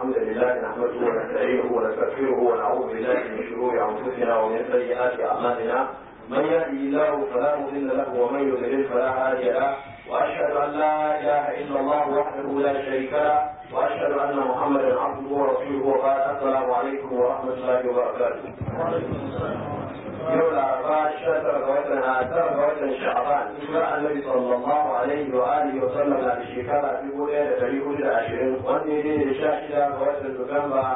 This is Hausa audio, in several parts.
الحمد لله نحمده ونستعينه ونستغفره ونعوذ بالله من شرور انفسنا ومن سيئات اعمالنا من يهدي الله فلا مضل له ومن يضلل فلا هادي له واشهد ان لا اله الا الله وحده لا شريك له واشهد ان محمدا عبده ورسوله وبعد السلام عليكم ورحمه الله وبركاته. yau laraba sha tara ga watan a tara ga watan sha'ban hijira annabi sallallahu alaihi wa alihi wa sallam na da shekara dubu ɗaya da ɗari hudu da ashirin wanda ya daidai da sha shida ga watan Nuwamba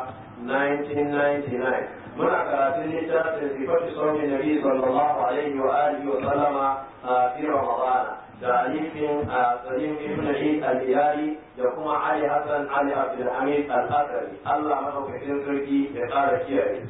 1999 muna karatun littafin sifatu saumin nabi sallallahu alaihi wa alihi wa sallama a fi ramadana da alifin a salim ibn Eid al-Iyali da kuma Ali Hassan Ali Abdulhamid al-Asari Allah madaukakin sarki ya ƙara kiyaye.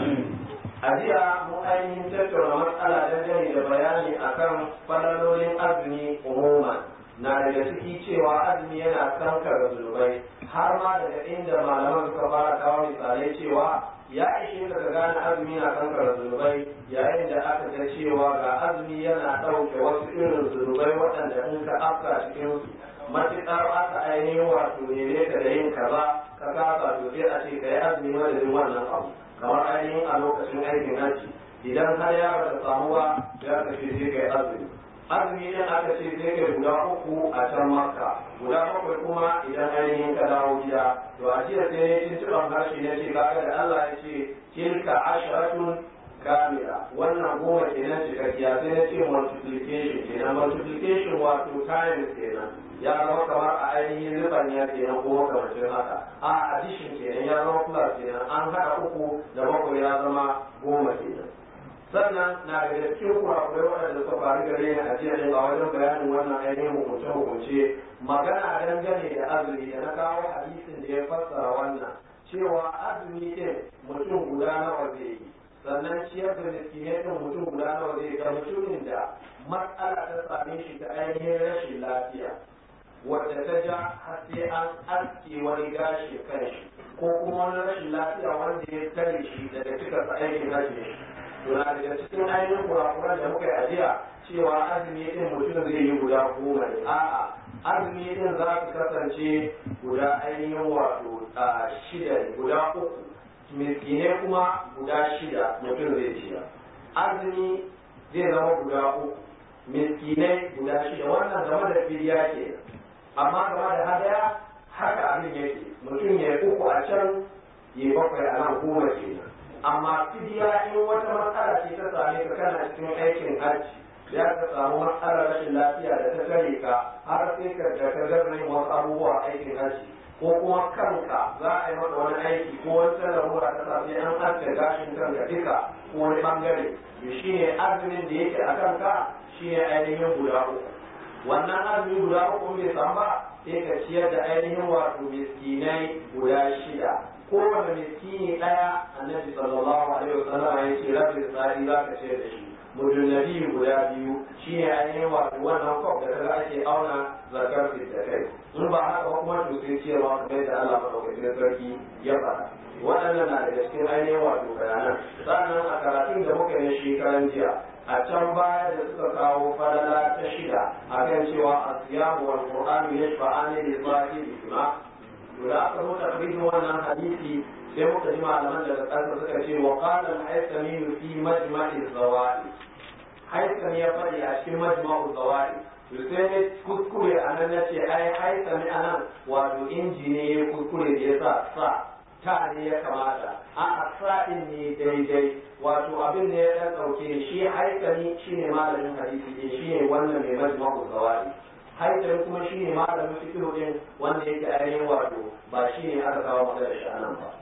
a jiya mu ainihin tattauna matsala dangane da bayani akan falalolin azumi umuman na daga ciki cewa azumi yana kankara zunubai har ma daga inda malaman suka fara kawo misalai cewa ya ishe ka gane azumi na kankara zunubai yayin da aka ga cewa ga azumi yana ɗauke wasu irin zunubai waɗanda in ka afka cikin matuƙar aka ainihin wato ne ka da yin kaza ka kasa to sai a ce ka yi azumi madadin wannan abu kamar ainihin a lokacin aikin hajji idan har ya bata samu ba ya ka ce sai kai azumi azumi idan aka ce sai kai guda uku a can makka guda bakwai kuma idan ainihin ka dawo gida to a jiya sai ne tuntuɓan harshe na ce kaga da Allah ya ce tilka asharatun kamila wannan goma kenan cikakkiya sai na ce multiplication kenan multiplication wato times kenan ya zama kamar a ainihin riban ya kenan ko makamacin haka a addition kenan ya zama plus kenan an haɗa uku da bakwai ya zama goma kenan sannan na daga cikin kurakurai waɗanda suka faru gare ni a jiya ɗin a wajen bayanin wannan ainihin hukunce hukunce magana dangane da azumi da na kawo hadisin da ya fassara wannan cewa azumi ɗin mutum guda nawa zai yi sannan ciyar da miskinai ɗin mutum guda nawa zai ga mutumin da matsala ta same shi ta ainihin rashin lafiya wadda ta ja har sai an aske wani gashi kan shi ko kuma wani rashin lafiya wanda ya tare shi daga cika aikin hajji to na daga cikin ainihin kurakuran da muka yi ajiya cewa azumi din mutum zai yi guda goma ne a'a azumi din za su kasance guda ainihin wato shida ne guda uku miskinai kuma guda shida mutum zai ciya azumi zai zama guda uku miskinai guda shida wannan game da filiya ke amma game da hadaya haka abin yake mutum ya uku a can ya bakwai a nan goma kenan amma fidiya in wata matsala ce ta same ka kana cikin aikin hajji ya ka samu matsalar rashin lafiya da ta tare ka har sai ka da ka gaza wasu abubuwa aikin hajji ko kuma kanka za a yi maka wani aiki ko wata larura ta sa sai an aske gashin kanka duka ko wani bangare shi ne azumin da yake a kanka shi ne ainihin guda uku wannan azumi guda uku bai samu ba sai ka ciyar da ainihin wato miskinai guda shida kowane miskini ɗaya annabi sallallahu alaihi wasallam ya ce rabin tsari za ka ciyar da shi mutum nabi guda biyu shi ne ainihin wato wannan kwaf da kaga ake auna zakar da kai in ba haka ba kuma to sai ciyarwa kamar yadda Allah madaukakin sarki ya faɗa waɗannan na daga cikin ainihin wato bayanan sannan a karatun da muka yi shekaran jiya a can baya da suka kawo falala ta shida akan cewa asiyamu wal qur'anu yashfa'ani li sahibi ma to da aka zo takrijin wannan hadisi sai muka ji malaman daga ƙasa suka ce wa qala al-haythami fi majma'i zawai haythami ya faɗi a cikin majma'u zawai to sai ne kuskure anan nace ai haythami anan wato inji ne ya kuskure da yasa sa ta ne ya kamata a sa'in ne daidai wato abin da ya dan dauke shi haikali shine malamin hadisi ne shine wannan mai majma'u zawai haikali kuma shine malamin fiqh din wanda yake ainihin wato ba shine aka kawo maka da shi anan ba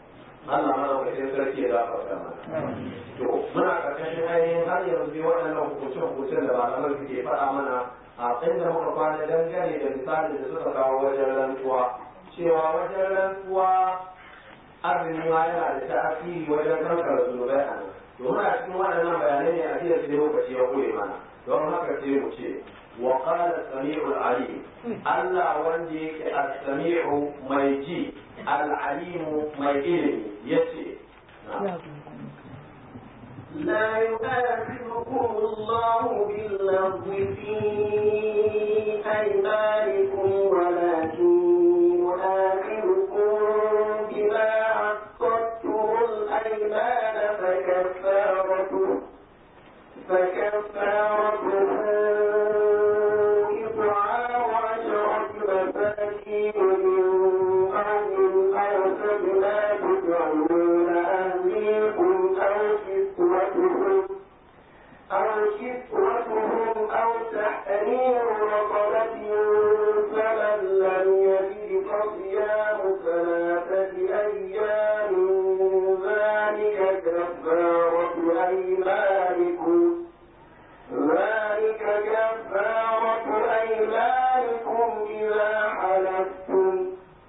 Allah madaukakin sarki ya gafarta mana to muna karkashin ainihin har yanzu dai waɗannan hukunce-hukuncen da malaman suke faɗa mana a inda muka kwana dangane da misalin da suka kawo wajen rantsuwa cewa wajen rantsuwa azumi ma yana da ta'asiri wajen kankara zunubai a nan to muna cikin waɗannan bayanai ne a jiya sai lokaci ya kure mana don haka sai mu ce wa qala sami'ul alim Allah wanda yake as-sami'u mai ji al-alimu mai ilimi yace لا يؤاخذكم الله باللغو في أيمانكم ولكن يؤاخذكم فكفارته إطعام عشرة مساكين من أرض أو سبنا تدعون أهليكم أو كسوتهم أو كسوتهم أو تحرير رقبة فمن لم يجد فصيام ثلاثة أيام ذلك كفارة أيمانكم ذلك كفارة أيمانكم إذا حلفتم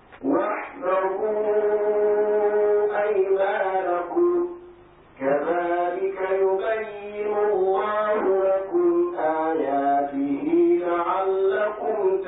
واحذروا أيمانكم كذلك يبين الله لكم آياته لعلكم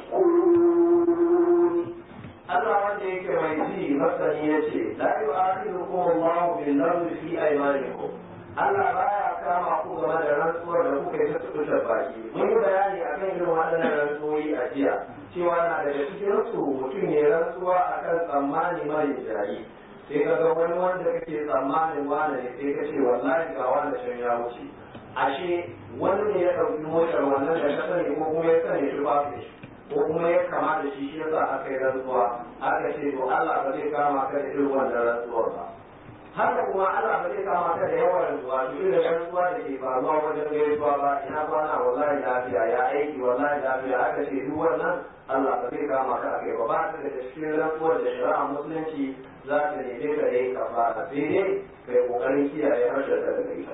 تشكرون Allah wanda yake mai ji masani ya ce, La yi akhirukum Allahu bil lagwi fi aymanikum. Allah baya kama ku game da rantsuwar da kuka yi ta tukuta baki. Mun yi bayani akan irin waɗannan rantsuwoyi a jiya, cewa na daga cikin su mutum ya rantsuwa akan tsammani mai jari. Sai ka ga wani wanda kake tsammanin wane ne sai ka ce wallahi ga wanda can ya wuce. Ashe wani ne ya ɗauki motar wannan da ka sani ko kuma ya sani shi ba shi. ko kuma ya kama da shi shi yasa aka yi rantsuwa aka ce to Allah ba zai kama ka da irin wannan rantsuwar ba haka kuma Allah ba zai kama ka da yawan rantsuwa to irin rantsuwa da ke faruwa wajen gaisuwa ba ina kwana wallahi lafiya ya aiki wallahi lafiya aka ce duk wannan Allah ba zai kama ka akai ba ba ta da cikin rantsuwar da shari'a musulunci za ta neme ka da yin kafara sai dai kai kokarin kiyaye harshen ka daga ita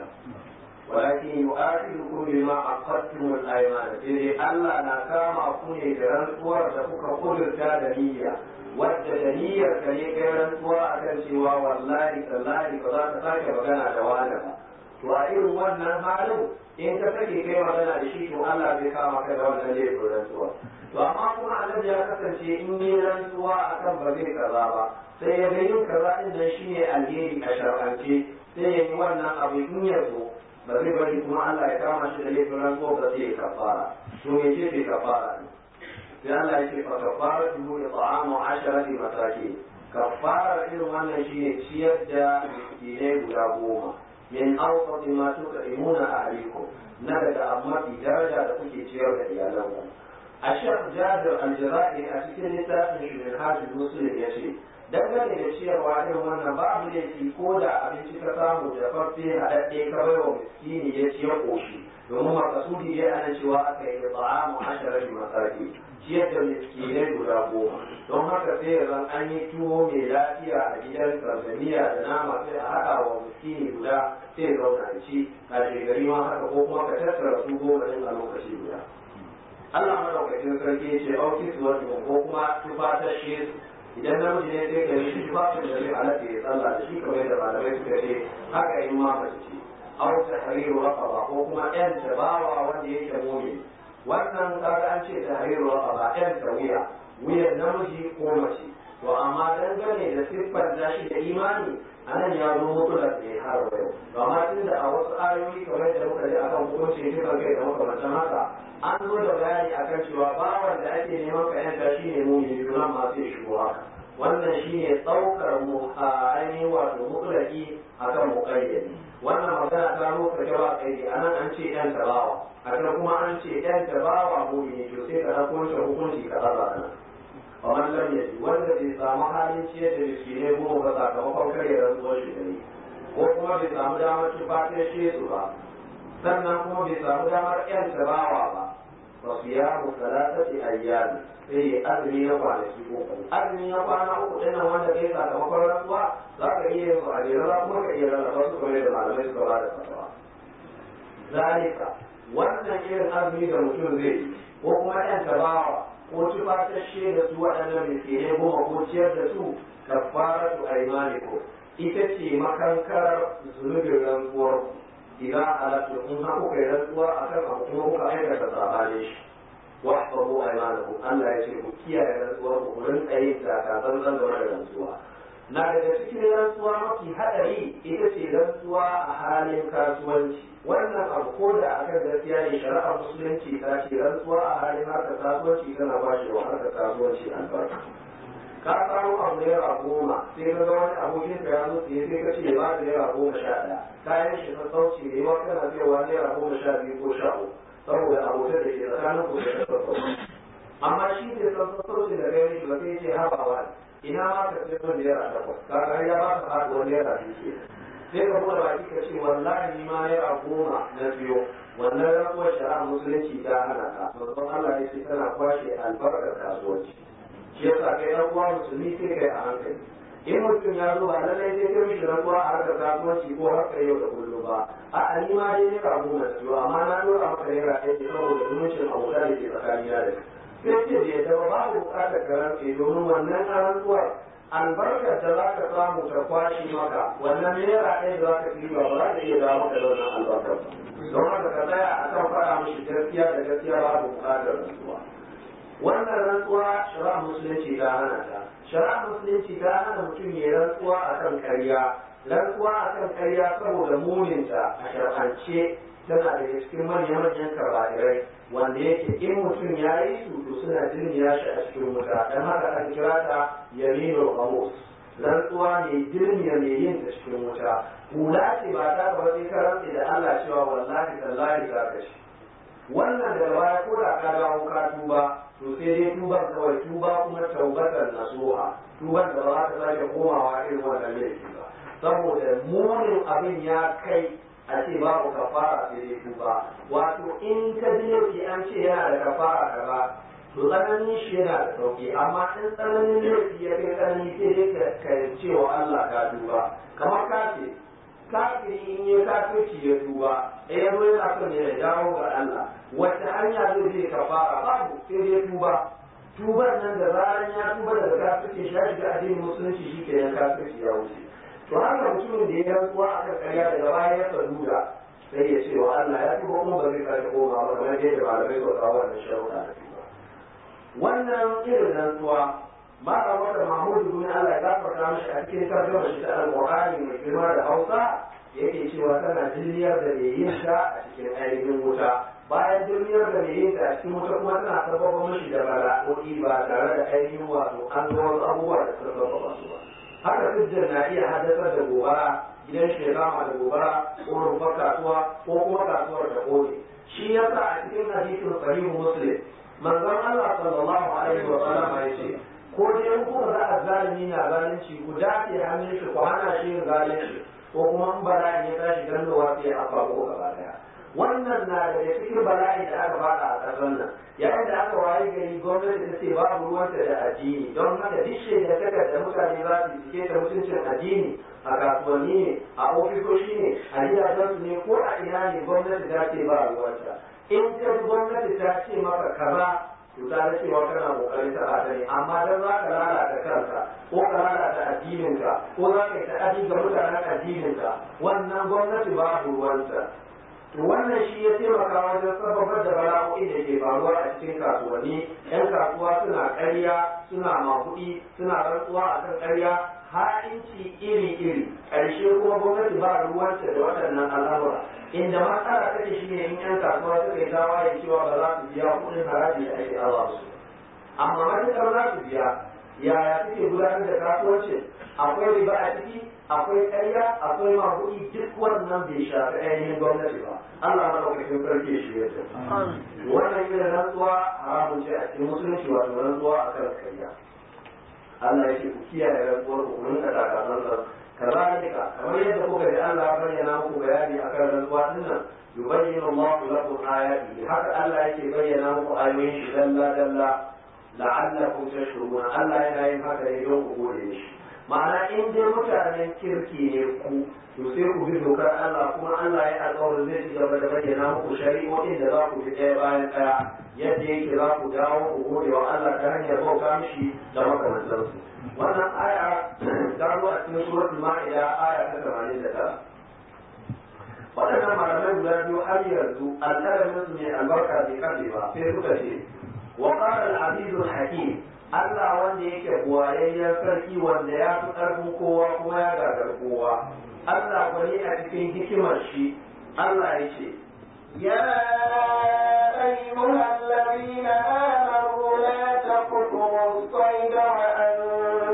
ولكن يؤاخذكم بما عقدتم الايمان sai Allah na kama ku ne da rantsuwar da kuka kudurta da niyya wadda da niyyar ka ne kai rantsuwa akan cewa wallahi tallahi ba za ka sake magana da wani ba to a irin wannan halin in ka sake kai magana da shi to Allah zai kama ka da wannan laifin rantsuwa to amma kuma annabi ya kasance in yi rantsuwa akan ba zai kaza ba sai ya ga yin kaza din nan shine alheri a shar'ance sai ya yi wannan abu in ya zo ba zai bari kuma Allah ya kama shi da laifin rantsuwa ba zai kafara to me ce ce kafara ne sai Allah ya ce fa kafara tuhu ya ta'amu asharati masaki kafara irin wannan shine ciyar da miskinai guda goma min awsati ma tuqimuna ahlikum na daga mafi daraja da kuke ciyar da iyalanku a shek jabir al-jira'i a cikin littafin shi min hajji muslim ya ce dangane da ciyarwa irin wannan babu laifi ko da abinci ka samu da farfe haɗaɗɗe ka bai wa miskini ya ciye ƙoshi domin makasudi dai ana cewa aka yi ta'amu asharati masaki ciyar da miskinai guda goma don haka sai ya zan an yi tuwo mai lafiya a gidan tanzania da nama sai a haɗa wa miskini guda sai zauna da ci a gari ma haka ko kuma ka tattara su goma ɗin a lokaci guda Allah madaukakin sarki ya ce auki su wani ko kuma tufatashe su idan namiji ne sai gari shi tufafin da zai halatta ya sallah da shi kamar yadda malamai suka ce haka in ma mace ce aw tahriru raqaba ko kuma yan tabawa wanda yake mu'min wannan kaga an ce tahriru raqaba yan tawiya wuyan namiji ko mace to amma dangane da siffar da shi da imani anan ya zo mutular da ya har yau to amma tunda a wasu ayoyi kamar da muka ji akan hukunci kisan kai da makamantan haka an zo da bayani akan cewa bawan da ake neman ka yanta shi ne mumini nan ma sai shigo haka wannan shi ne ɗaukar mu a ainihin wato mutlaki akan muƙayyadi wannan magana ta zo ka jawa kai anan an ce yan tabawa a can kuma an ce yan tabawa mumini to sai ka ɗauko wancan hukunci ka ɗaga nan kamar lam yaji wanda bai samu halin ciyar da miskinai goma ba sakamakon karya rantsuwar shi da yi ko kuma bai samu damar tufatin shi su ba sannan kuma bai samu damar yan tabawa ba fa siyamu salatati ayyam sai ya azumi na kwanaki uku azumi na kwana uku din nan wanda kai sakamakon rantsuwa za ka iya yin su a jere za kuma ka iya rarraba su kamar da malamai suka ba da fatawa zalika wannan irin azumi da mutum zai yi ko kuma yan tabawa ko tufatashe da su waɗannan miskinai goma ko ciyar da su kafaratu aymanikum ita ce makankarar zunubin rantsuwar idan halatta in ha kuka yi rantsuwa a kan abu kuma kuka aikata sabanin shi wahfazu aymanakum Allah ya ce ku kiyaye rantsuwar ku rinka yin takatsantsan game da rantsuwa na daga cikin rantsuwa mafi haɗari ita ce rantsuwa a halin kasuwanci wannan abu ko da akan gaskiya ne shari'ar musulunci ta ce rantsuwa a halin harkar kasuwanci tana ba shi wa harkar kasuwanci albarka ka samu abu naira goma sai ka ga wani abokin ka ya zo sai sai ka ce ba da naira goma sha ɗaya kayan shi sassauci ne wa kana cewa naira goma sha biyu ko sha uku saboda abokan da ke tsakanin ku da sassauci amma shi ne sassauci da kai shi ba sai ce haɓawa ina ma ka ce min naira takwas kaga ya ba ka haɗuwar naira biyu sai ka buɗe baki ka ce wallahi ni ma naira goma na biyo wannan rantsuwar shari'a musulunci ta hana ka manzon Allah ya ce tana kwashe albarkar kasuwanci shi yasa kai dan uwa musulmi sai kai a hankali in mutum ya zo ba lallai sai kai mishi rantsuwa a harkar kasuwanci ko harkar yau da kullum ba a ni ma dai naira goma na biyo amma na dora maka naira ɗaya ne saboda zumuncin abokan da ke tsakanina da sai ce da yadda ba babu buƙatar ka rantse domin wannan rantsuwar albarkar da za ka samu ta kwashe maka wannan naira ɗaya da za ka fi ba za ka iya dawo maka da wannan albarkar ba don haka ka tsaya a kan faɗa mishi gaskiya da gaskiya babu buƙatar rantsuwa wannan rantsuwa shari'a musulunci ta hana ta shari'a musulunci ta hana mutum ya rantsuwa akan karya rantsuwa akan karya saboda muninta a shar'ance tana daga cikin manya-manyan karba'irai wanda yake in mutum ya yi su to suna dirmiya shi a cikin wuta don haka aka kira ta yaminul ghamus rantsuwa ne dirmiya mai yin ta cikin wuta hula ce ba ta ba sai ka rantsi da Allah cewa wallahi tallahi za ka shi wannan da baya ko da ka dawo ka tuba to sai dai tuban kawai tuba kuma taubatar nasuha tuban da ba za ka sake komawa irin wannan laifi ba saboda munin abin ya kai a ce babu kafara sai dai tuba wato in ka ji laifi an ce yana da kafara kaza to tsananin shi yana da sauki amma in tsananin laifi ya kai tsanani sai dai ka ce wa Allah ka tuba kamar ka ce kafiri in ya kafirci ya tuba eh ya zo yana son ya dawo ga Allah wata hanya zai zai kafara babu sai dai tuba tuban nan da zaran ya tuba daga kafirci shi ya shiga addinin musulunci shi ke nan kafirci ya wuce to haka mutumin da ya rantsuwa a kan karya daga baya ya saduda sai ya ce wa Allah ya tuba kuma ba zai sake koma ba kamar yadda malamai ba kawo wannan sharuɗa da tuba wannan irin rantsuwa ma a wata mahmudu bin Allah ya gafarta mishi a cikin tarjuma shi ta alqur'ani mai girma da Hausa yake cewa tana jinniyar da mai yin ta a cikin ainihin wuta bayan jinniyar da mai yin ta a cikin wuta kuma tana sababa mishi da bala'o'i ba tare da ainihin wato an ga wasu abubuwa da suka sababa su ba haka hujjar na iya haddasar da gobara gidan shi ya kama da gobara ko rumfar kasuwa ko kuma kasuwar da kone shi yasa a cikin hadisin sahihu muslim manzon Allah sallallahu alaihi wa sallam ya ce ko dai ku ga azzalimi na zalunci ku dace hannun shi ku hana shi yin zalunci ko kuma in bala'i ya tashi gandowa sai a fago gaba daya wannan na daga cikin bala'i da aka fada a ƙasar nan yayin da aka waye gari gwamnati ta ce babu ruwanta da addini don haka duk shaida taka da mutane za su cike da mutuncin addini a kasuwanni ne a ofisoshi ne a gidajensu ne ko a ina ne gwamnati ta ce ba ruwanta in ka gwamnati ta ce maka kaza to ta da cewa kana kokarin ta ta ne amma dan za ka lalata kanka ko ka lalata addininka ko za ka yi ta'adi ga mutanen addininka wannan gwamnati babu ruwanta to wannan shi ya taimaka wajen sababar da bala'o'i da ke faruwa a cikin kasuwanni yan kasuwa suna ƙarya suna makuɗi suna rantsuwa a kan ƙarya ha'inci iri-iri ƙarshe kuma gwamnati ba ruwanta da waɗannan al'amura inda matsala take shi ne in yan kasuwa suka yi tawaye cewa ba za su biya kuɗin haraji da ake aza su amma matuƙar za su biya yaya suke gudanar da kasuwancin akwai riba a ciki akwai ƙarya akwai mabuɗi duk wannan bai shafi ainihin gwamnati ba Allah na ɗaukakin sarki shi ya ce wannan yin rantsuwa haramun ce a cikin musulunci wato rantsuwa a kan ƙarya Allah ya ce ku kiyaye rantsuwar ku kun ka takasan sa kazalika kamar yadda kuka ji Allah ya bayyana muku bayani akan rantsuwa dinnan yubayyinu Allahu lakum ayati haka Allah yake bayyana muku ayoyin shi dalla dalla la'allakum tashkurun Allah yana yin haka ne don ku gode shi ma'ana in dai mutanen kirki ne ku to sai ku bi dokar Allah kuma Allah ya alƙawarin zai ci gaba da bayyana muku shari'o'in da za ku bi ɗaya bayan ɗaya yadda yake za ku dawo ku gode wa Allah ta hanyar bauta mishi da makamantansu wannan aya ta zo a cikin suratul ma'ida aya ta 89 waɗannan malamai guda biyu har yanzu alƙalamin su ne albarka bai kafe ba sai suka ce wa qala al-azizul hakim Allah wanda yake buwayayyen sarki wanda ya fi ƙarfin kowa kuma ya gagar kowa Allah gwani a cikin hikimar shi Allah ya ce يا أيها الذين آمنوا لا تقتلوا الصيد وأنتم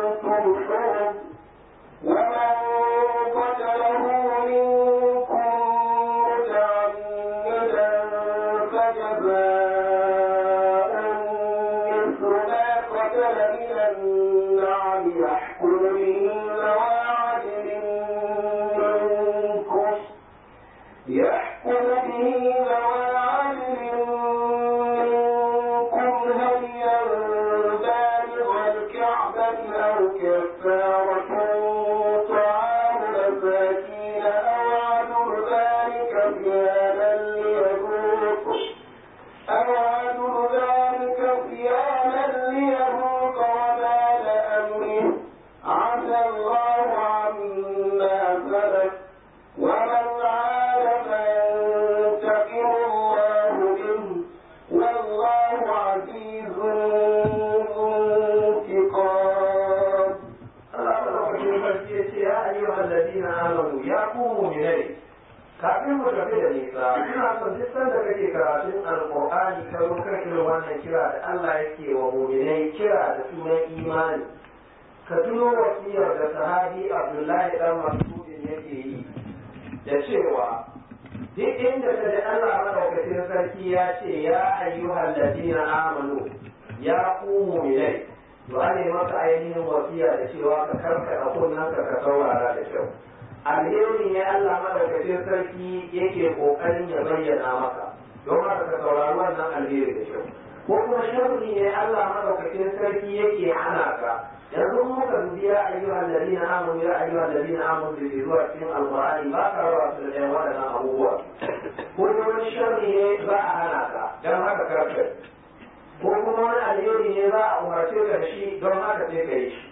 ladina amanu ya ku mu'minai kafin mu tafi da nisa ina son duk sanda kake karatun alqur'ani ka zo kan irin wannan kira da Allah yake wa mu'minai kira da sunan imani ka tuno wasiyar da sahabi Abdullahi dan Mas'ud yake yi da cewa duk inda ka ji Allah madaukakin sarki ya ce ya ayyuhal ladina amanu ya ku mu'minai to an yi maka ainihin wasiya da cewa ka karkata kunnen ka ka saurara da kyau alheri ne Allah madaukakin sarki yake kokarin ya bayyana maka don haka ka saurari wannan alheri da kyau ko kuma sharri ne Allah madaukakin sarki yake hana ka yanzu muka dubi ya ayyuhal ladina amanu ya ayyuhal ladina amanu da ke zuwa cikin alqur'ani ba ka rawa su da ɗayan waɗannan abubuwa ko wani sharri ne za a hana ka don haka karkata ko kuma wani alheri ne za a umarce ka da shi don haka sai ka yi shi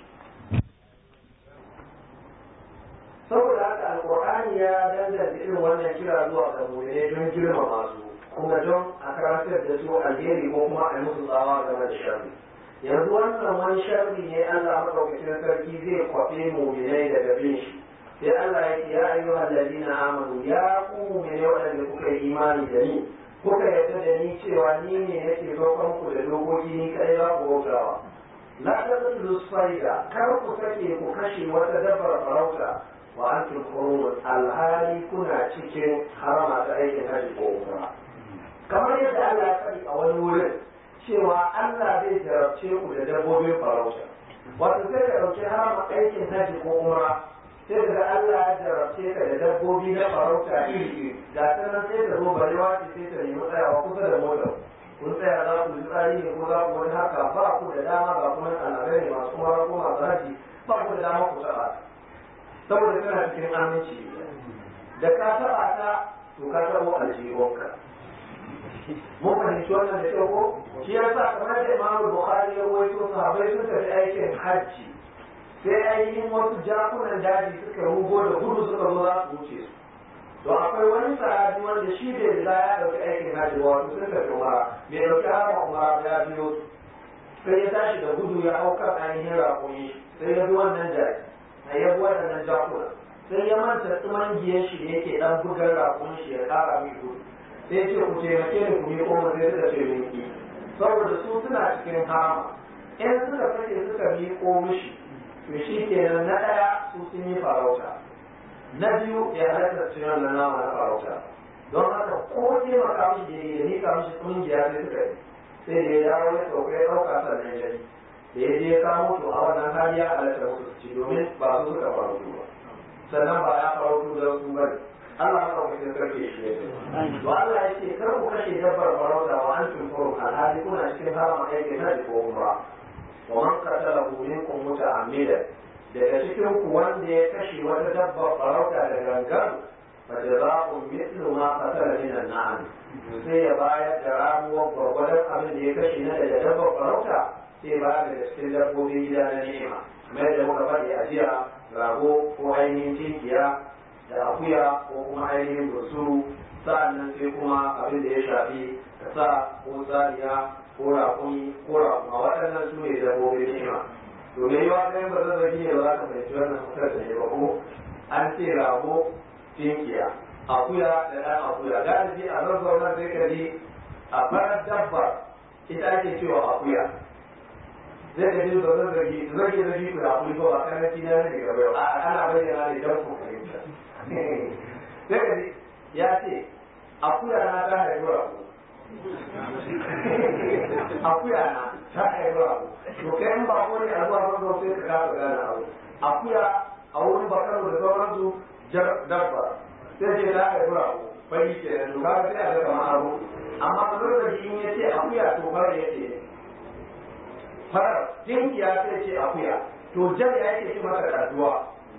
saboda haka alkur'ani ya danganta irin wannan kira zuwa ga mu'mini don girmama su kuma don a karantar da su alheri ko kuma a musu tsawa game da sharri yanzu wannan wani sharri ne Allah madaukakin sarki zai kwafe mu'minai daga bin shi sai Allah ya ce ya ayyuhal ladina amanu ya ku mu'minai waɗanda kuka yi imani da ni kuka yarda da ni cewa ni ne nake roƙon ku da dokoki ni kai za ku bautawa la taqtulu sayda kar ku sake ku kashe wata dabbar farauta wa antum hurum alhali kuna cikin harama ta aikin haji ko umra kamar yadda Allah ya faɗi a wani wurin cewa Allah zai jarabce ku da dabbobin farauta wato sai ka ɗauki harama aikin haji ko umra sai daga Allah ya jarabce ka da dabbobi na farauta iri iri ga ta nan sai ta zo barewa ce sai ta nemi tsayawa kusa da motar kun tsaya za ku ji tsari ne ko za ku wani haka ba ku da dama ba kuma al'adai ne masu kuma ko masu haji ba ku da dama ku taɓa saboda kana cikin aminci da ka taɓa ta to ka taɓo aljihunka mun fahimci wannan da kyau ko shi yasa kamar da imamu bukhari ya rawaito sahabbai sun tafi aikin hajji sai ainihin wasu jakunan daji suka rugo da gudu suka zo za su wuce su to akwai wani sahabi wanda shi bai riga ya dauki aikin hajji wato sun tafi umara bai dauki harama umara ya biyo sai ya tashi da gudu ya hau kan ainihin raƙumi sai ya bi wannan jaki a ya bi waɗannan jakuna sai ya manta tsimangiyan shi da yake dan bugar raƙumin shi ya ƙara mai gudu sai ce ku taimake ni ku miƙo mu sai suka ce minki saboda su suna cikin harama in suka sake suka miƙo mishi to shi kenan na ɗaya su sun yi farauta na biyu ya halatta su yana nama na farauta don haka ko taimaka mishi da ya nika mishi ƙungiya sai suka yi sai da ya dawo ya sauka ya ɗauka sannan ya yi da ya je ya kamo to a wannan hali ya halatta musu su ci domin ba su suka farautu ba sannan ba ya farautu da su bane Allah ya ɗauka sai karfe shi ne to Allah ya ce kar ku kashe dabbar farauta wa an tumfuru alhali kuna cikin harama aikin hajji ko umra ومن قتله منكم متعمدا daga cikin ku wanda ya kashe wata dabba farauta da gangan fa jazaa'un mithlu ma qatala min an-na'am sai ya bayar da ramuwar gwargwadon abin da ya kashe na daga dabba farauta sai ba daga cikin dabbobin gida na ni'ima kamar yadda muka faɗi a jiya rago ko ainihin tinkiya da akuya ko kuma ainihin bursuru sa'annan sai kuma abin da ya shafi sa ko saniya ko raƙumi ko raƙuma waɗannan su ne dabbobin ni'ima to me yawa ɗayan ba zan zagi ne ba za ka fahimci wannan fitar da ne ba ko an ce rago tinkiya akuya da ɗan akuya galibi a zazzauna sai ka ji a farar dabba ita ake cewa akuya zai ka ji ba zan zagi zagi zagi ku da akuri ba ba karanci na ne gaba yau a ana bayyana ne don ku fahimta sai ka ji ya ce akuya na ta haifi rago akuya na ta haifi abu to kai in ba ko ne a zuwa farko sai ka kasa gane abu akuya a wurin bakaro da sauransu jar dabba sai ce ta haifi abu fari ke da to kaga sai a ga kamar abu amma kamar da in ya ce akuya to fara ya ce farar jinkiya sai ce akuya to jar ya ce shi masa kaduwa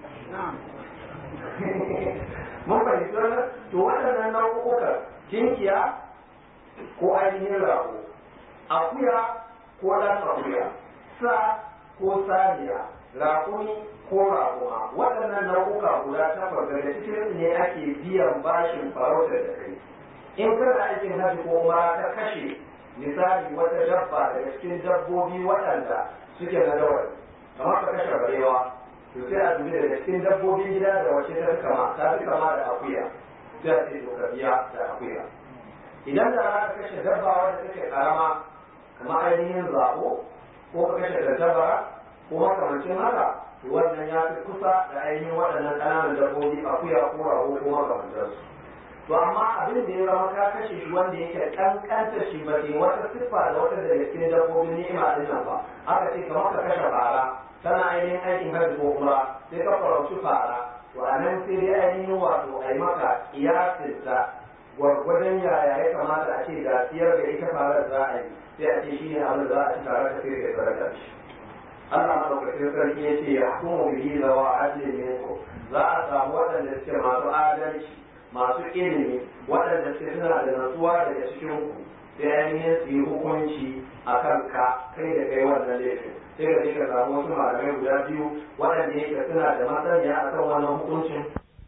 mun fahimci wannan to waɗannan nau'ukan jinkiya ko ainihin rago akuya ko ɗan akuya sa ko saniya raƙumi ko raƙuma waɗannan nau'uka guda takwas daga cikin ne ake biyan bashin farautar da kai in kana aikin hajji ko ma ta kashe misali wata dabba daga cikin dabbobi waɗanda suke na dawar kamar ka kashe barewa to sai a dubi daga cikin dabbobin gida da wace ta fi kama ta fi kama da akuya sai a ce to ka biya da akuya idan da za ka kashe dabba wanda take karama kamar ainihin zabo ko ka kashe tattabara ko makamancin haka to wannan ya fi kusa da ainihin waɗannan ƙananan dabbobi akuya ko rago ko makamantarsu to amma abin da ya zama ka kashe shi wanda yake kankanta shi ba ke wata siffa da wata daga cikin dabbobin ni'ima din nan ba aka ce kamar ka kashe fara tana ainihin aikin hajji ko kuma sai ka farauci fara to a nan sai dai ainihin wato a yi maka kiyasinta gwargwadon yaya ya kamata a ce da siyar da ita farar za a yi sai a ce shi ne abin da za a ci tare da sai kai sadaka shi Allah madaukakin sarki ya ce ya hukumu bihi zawa adlin minkum za a samu waɗanda suke masu adalci masu ilimi waɗanda suke suna da natsuwa daga cikin ku sai ainihin su yi hukunci a kan ka kai da kai wannan laifin sai ka je ka samu wasu malamai guda biyu waɗanda yake suna da masaniya a kan wannan hukuncin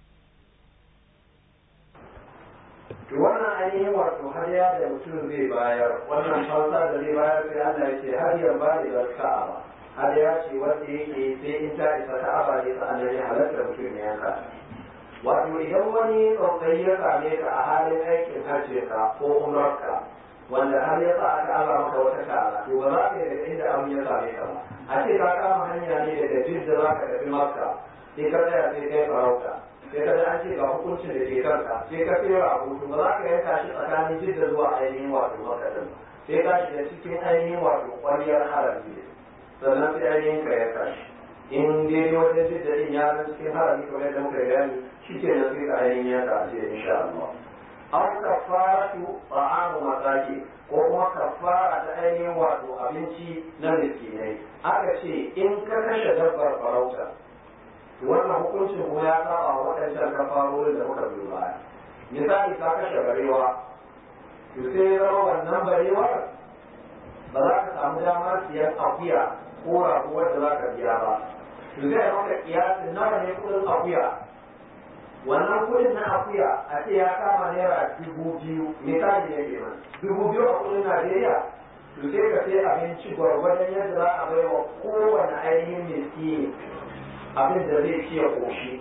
to wannan ainihin wato hadiya da mutum zai bayar wannan fansa da zai bayar sai Allah ya ce hadiyar ba da ka'aba hadiya ce wanda yake sai in ta isa ka'aba ne sa'annan ya halatta mutum ya yanka wato idan wani tsautsayi ya same ka a halin aikin hajji ka ko umrarka wanda har ya sa aka ala maka wata kara to ba za ka yi daga inda abin ya same ka ba a ce ka kama hanya ne daga jidda za ka tafi makka sai ka tsaya sai kai farauta sai ka ji an ce ga hukuncin da ke kanka sai ka tsira a hutu ba za ka yanka shi tsakanin jidda zuwa ainihin wato makka din sai ka shiga cikin ainihin wato kwaliyar harami sannan sai ainihin ka yanka shi in dai wajen jidda din ya zan cikin harami kamar yadda muka gani shi ke nan sai ka ainihin yanka a ce insha Allah aw kafaratu ta'amu masaki ko kuma kafara ta ainihin wato abinci na miskinai aka ce in ka kashe dabbar farauta to wannan hukuncin kuma ya saba wa waɗancan kafarorin da muka biyo baya misali ka kashe barewa to sai ya zama wannan barewar ba za ka samu damar siyan akuya ko rago wanda za ka biya ba to zai maka kiyasin nawa ne kudin akuya wannan kudin na akuya a ce ya kama naira dubu biyu misali ne ke nan dubu biyu a kudin najeriya to sai ka sai abinci gwargwadon yadda za a bai wa kowane ainihin miskini abin da zai ci ya koshi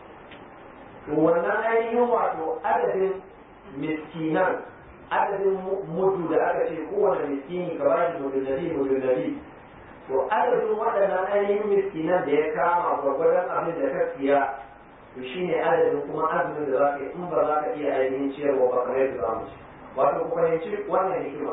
to wannan ainihin wato adadin miskinan adadin mudu da aka ce kowane miskini ka ba shi mudu nabi mudu nabi to adadin waɗannan ainihin miskinan da ya kama gwargwadon abin da ka siya to shi ne adadin kuma azumin da za ka yi in ba za ka iya ainihin ciyarwa ba kamar yadda za mu ci wato ku fahimci wannan hikima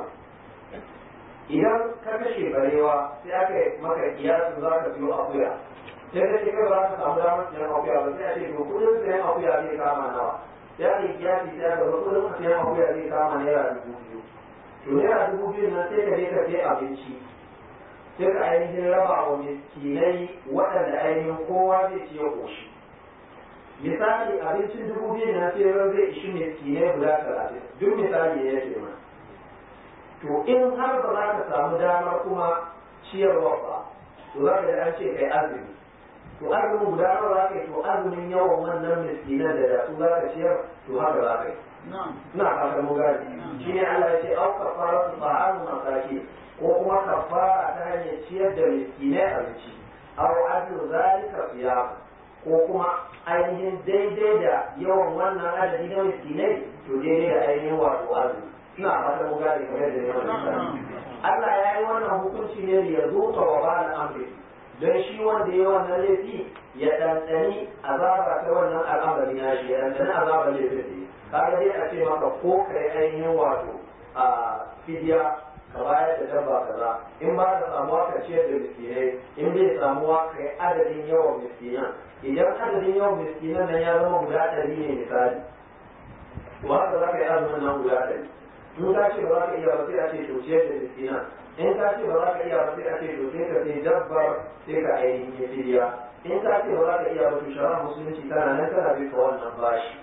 idan ka kashe barewa sai aka yi maka kiyasin za ka biyo akuya sai ka ce kai ba za ka samu damar siyan akuya ba sai a ce to kudin siyan akuya zai kama nawa sai aka yi kiyasi sai aka ga kudin siyan akuya zai kama naira dubu biyu to naira dubu biyu nan sai ka je ka sai abinci sai ka ainihin raba wa miskinai waɗanda ainihin kowa zai ci ya ƙoshi misali abincin dubu biyu na sai zai ishi miskinai guda talatin duk misali ne yake mana to in har ba za ka samu damar kuma ciyarwa ba to za ka da an ce kai azumi to azumin guda nawa za ka yi to azumin yawan wannan miskinan da da su za ka ciyar to haka za ka yi ina fatan mu gani shi ne Allah ya ce au kafara su ta'amu masaki ko kuma kafara ta hanyar ciyar da miskinai abinci au adlu zalika siyam ko kuma ainihin daidai da yawan wannan adadi na miskinai to daidai da ainihin wato azumi ina fatan mu gane kamar da yawan Allah ya yi wannan hukunci ne da ya zo ta wa ba'al amri don shi wanda ya wannan laifi ya ɗanɗani azaba ta wannan al'amari na shi ya ɗanɗani azaba laifin da ya kaga dai a ce maka ko kai ainihin wato a fidiya ka bayar da dabba kaza in ba da samuwa ka ciyar da miskinai in bai samuwa ka yi adadin yawan miskinan idan adadin yawan miskinan nan ya zama guda ɗari ne misali to haka za ka yi azumin nan guda ɗari in ka ce ba za ka iya ba sai a ce to ciyar da miskinan in ka ce ba za ka iya ba sai a ce to sai ka sai dabbar sai ka ainihin fidiya in ka ce ba za ka iya ba to shara musulunci tana nan tana bi ka wannan bashi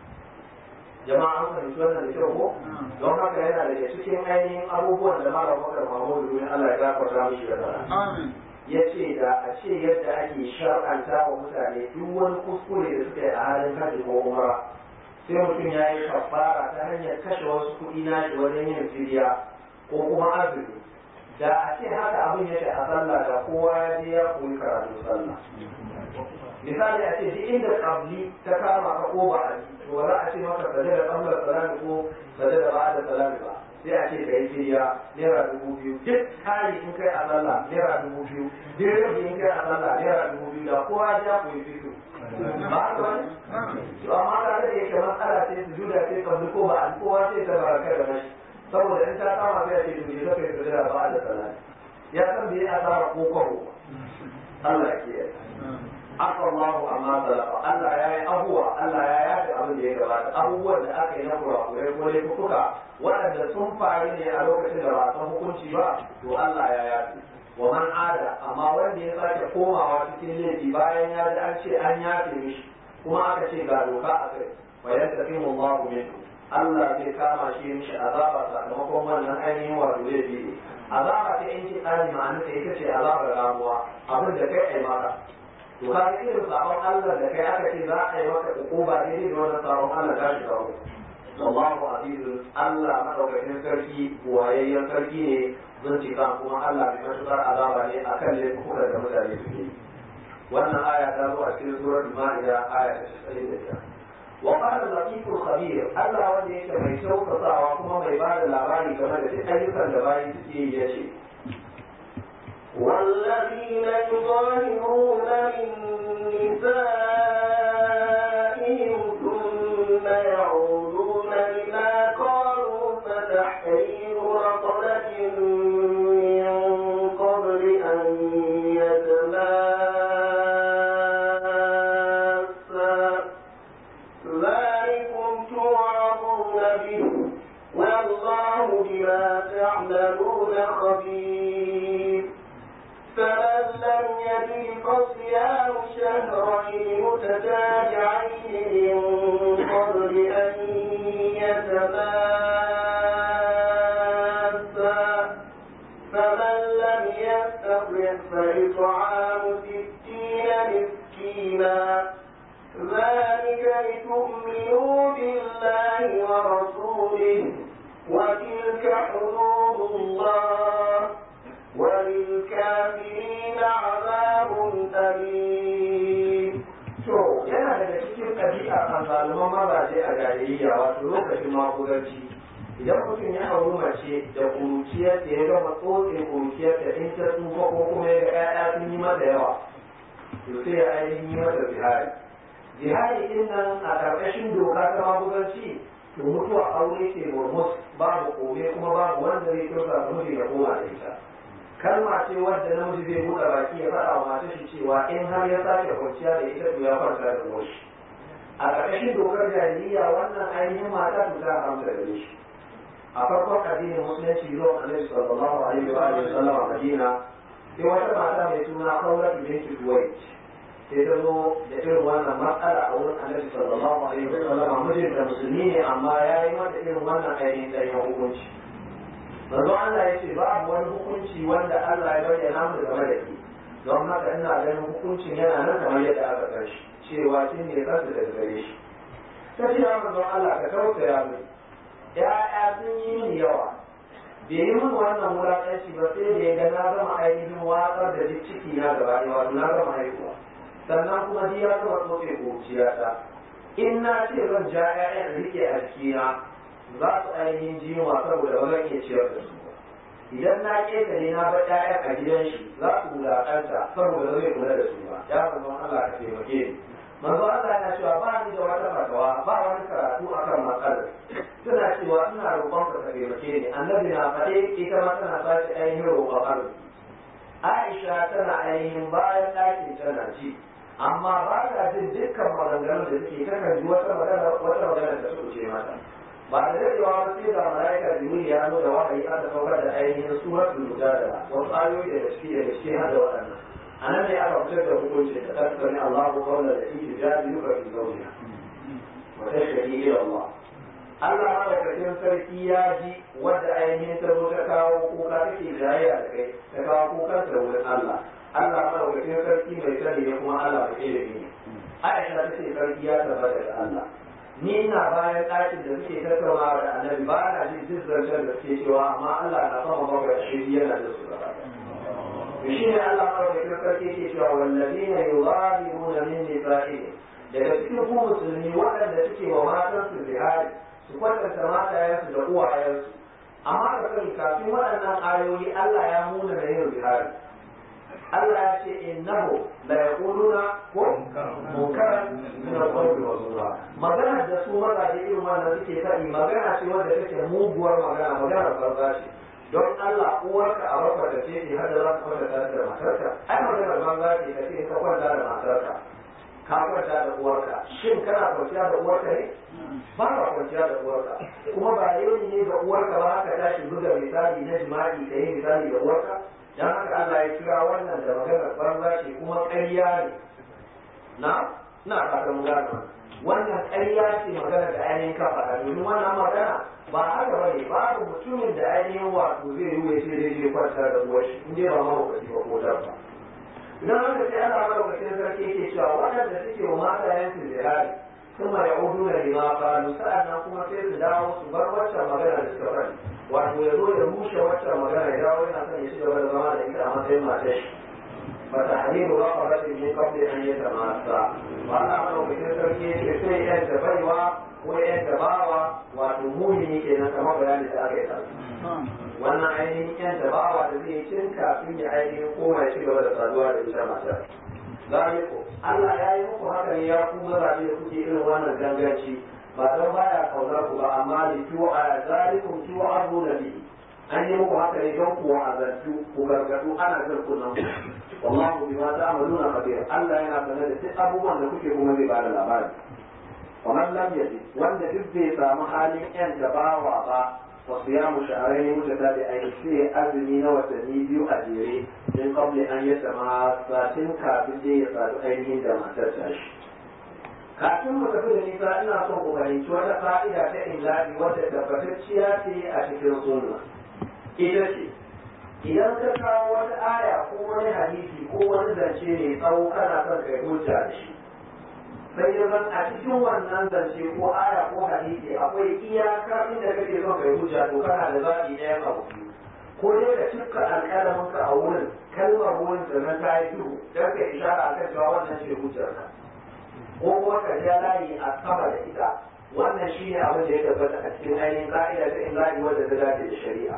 jama'a an fahimci wannan da kyau ko don haka yana daga cikin ainihin abubuwan da malam bakar mahmudu domin Allah ya gafarta mishi da sana ya ce da a ce yadda ake shar'anta wa mutane duk wani kuskure da suka yi a halin hajji ko umara sai mutum ya yi kafara ta hanyar kashe wasu kuɗi na shi wajen yin fidiya ko kuma azumi da a ce haka abin yake a sallah da kowa ya je ya koyi karatu sallah misali a ce duk inda kabli ta kama ka ko ba a to ba za a ce maka saje da kamlar salami ko saje da ba'da salami ba sai a ce ka yi firiya naira dubu biyu duk kari in kai a sallah naira dubu biyu duk rabi in kai a sallah naira dubu biyu da kowa ya ku yi fito ba haka wani to amma ka da yake matsala ce su juda ce kabli ko ba a kowa sai ta baraka da mashi saboda in ta kama sai a ce to ne zaka yi saje da ba'da salami ya san bai asara ko kwabo Allah ya kiyaye aka Allah amma salafa Allah ya yi abuwa Allah ya yafi abin da ya gabata abubuwan da aka yi na kurakurai ko laifuka waɗanda sun faru ne a lokacin da ba san hukunci ba to Allah ya yafi wa man ada amma wanda ya sake komawa cikin laifi bayan ya ji an ce an yafe mishi kuma aka ce ga doka a kai wa yastaqimu Allahu minhu Allah zai kama shi mishi azaba sakamakon wannan ainihin wato laifi ne azaba ta yanki tsari ma'anarta ita ce azabar ramuwa abin da kai ai maka to ka ga irin sabon Allah da kai aka ce za a yi maka hukuma daidai da wannan sabon Allah ta shiga ku wallahu azizun Allah madaukakin sarki wayayyen sarki ne bincika kuma Allah mai matuƙar azaba ne akan laifukan da mutane suke yi wannan aya ta zo a cikin surar Ma'ida aya ta 95 وقال اللطيف الخبير الله wanda yake mai kyautatawa kuma mai ba da labari game da duk ayyukan da bayi suke yi ya ce والذين يظاهرون من نسائهم ثم يعودون لما قالوا فتحرير رقبة من قبل أن يتماسا ذلكم توعظون به والله بما تعملون خبير فمن لم يجد فصيام شهرين متتابعين من قبل أن يتماسا فمن لم يستطع فإطعام ستين مسكينا ذلك لتؤمنوا بالله ورسوله وتلك حدود الله وللكافرين عذاب أليم to yana daga cikin ɗabi'a kan zaluman mazaje a jahiliya wato lokacin makudanci idan mutum ya auri mace da kuruciyar da ya gama tsotsin kuruciyar da in ta tsufa ko kuma ya ga 'ya'ya sun yi mata yawa to sai ya ainihin yi mata zihari jihadi din nan a ƙarƙashin doka ta magudanci to mutuwa aure ce murmus babu kome kuma babu wanda zai kyauta miji da koma da ita kalma ce wadda namiji zai buɗe baki ya faɗa wa matar shi cewa in har ya sake kwanciya da ita to ya kwanta da uwarshi a ƙarƙashin dokar jahiliya wannan ainihin mata to ta haramta da shi a farkon addinin musulunci zuwa annabi sallallahu alaihi wa alihi wasallam a madina sai wata mata mai suna Khawlat bint Duwayt sai ta zo da irin wannan matsala a wurin annabi sallallahu alaihi wa sallam mijinta musulmi ne amma ya yi mata irin wannan ainihin ɗanyen hukunci manzo Allah ya ce babu wani hukunci wanda Allah ya bayyana mu game da ke don haka ina ganin hukuncin yana nan kamar yadda aka san shi cewa shi ne kansu da gare shi ta ce ya manzo Allah ka tausaya mu ya'ya sun yi mini yawa bai yi min wannan wulaƙanci ba sai da ya ga na gama ainihin watsar da duk ciki na gaba ɗaya wato na gama haihuwa sannan kuma ji ya gama tsotse ƙuruciyata in na ce zan ja 'ya'yan rike a jikina za su ainihin ji yunwa saboda ba zan iya ciyar da su ba idan na ƙetare na bar 'ya'yan a gidan shi za su wulaƙanta saboda zai kula da su ba ya manzo Allah ka taimake ni manzo Allah yana cewa ba ni da wata fatawa ba wani karatu akan matsalar suna cewa ina roƙon ka taimake ni annabi na faɗe ita ma tana sace ainihin roƙon arziki Aisha tana ainihin bayan ɗakin tana ci amma ba ta jin dukkan maganganun da suke takan ji wata magana wata magana da suka ce mata ba da dadewa ba sai ga malaika jibril ya zo da wahayi aka saukar da ainihin suratul mujadala wasu ayoyi da gaske da gaske har da waɗannan anan ne aka fitar da hukunci da tasbani Allahu qawla da yake jadiluka fi zawjiha wa tashhadu ila Allah Allah madaukakin sarki ya ji wadda ainihin ta zo ta kawo kuka take jayayya da kai ta kawo kukan ta wurin Allah Allah madaukakin sarki mai sani ne kuma Allah mai ilimi ne Aisha ta ce sarki ya tabbata da Allah ni ina bayan ɗakin da suke tattaunawa da annabi ba na jin duk zancen da suke cewa amma Allah na sama bakwai a shiri yana da su gaba shi ne Allah madaukakin sarki ke cewa wallazina yuzahiruna min nisa'ihim daga cikin ku musulmi waɗanda suke wa matansu zihari su kwatanta matayensu da uwayensu amma ka sani kafin waɗannan ayoyi Allah ya muna da yin zihari Allah ya ce innahu la yaquluna ko munkaran min al-qawli wa zura magana da su mazaje irin wannan suke faɗi magana ce wanda take muguwar magana magana banza ce don Allah uwarka a rafa da ce har da za ka kwanta da matarka ai magana banza ce ka ce ka kwanta da matarka ka kwanta da uwarka shin kana kwanciya da uwarka ne ba ka kwanciya da uwarka kuma ba yau ne ga uwarka ba haka tashi buga misali na jima'i ka yi misali da uwarka dan haka Allah ya kira wannan da maganar banza ce kuma ƙarya ne na na fatan gano wannan ƙarya ce magana da ainihin ka faɗa domin wannan magana ba haka bane babu mutumin da ainihin wato zai yi ya ce zai je kwanta da uwar shi in dai ba mahaukaci ba ko dabba idan haka sai Allah madaukakin sarki yake cewa waɗanda suke wa matayen su zirari kuma ya udu da lima faru sa'annan kuma sai su dawo su bar waccan magana da suka faɗi wato ya zo ya rushe waccan magana ya dawo yana son ya ci gaba da zama da ita a matsayin matar shi fata halilu ba a rashin min kafin an yi ta masa ba Allah madaukakin sarki yake sai yan da baiwa ko yan da bawa wato mumini kenan kamar bayani da aka yi wannan ainihin yan dabawa da zai cin kafin ya ainihin koma ya ci gaba da saduwa da ita matar zaliku Allah ya yi muku haka ne ya ku mazaje da kuke irin wannan ganganci ba don baya kaunar ku ba amma da kiwo a zalikum kiwo azu na bihi an yi muku haka ne don ku wa'azantu ku gargadu ana jin kunan ku wallahu bima ta'maluna khabir Allah yana sanar da duk abubuwan da kuke kuma zai bada labari ومن لم يجد wanda duk bai samu halin yan dabawa ba وصيام شهرين متتابعين في أزمي وتني بيو أجيري من قبل أن يتماسا تنكا بدي يصاد أينهن دما ترتاش kafin mu tafi da nisa ina son ku fahimci wata fa'ida ta illahi wadda tabbatacciya ce a cikin sunna ita ce idan ka kawo wata aya ko wani hadisi ko wani zance mai tsawo kana son kai hujja da shi sai ya zan a cikin wannan zance ko aya ko hadisi akwai iyakar inda kake son kai hujja to kana da zaɓi ɗaya abu biyu ko dai ka cika alƙalamin ka a wurin kalmar wurin sannan ta yi duhu don ka ishara akan cewa wannan ce hujjarka ko kuma ka ja layi a sama da ita wannan shi ne abin da ya tabbata a cikin ainihin ka'ida ta imla'i wadda ta dace da shari'a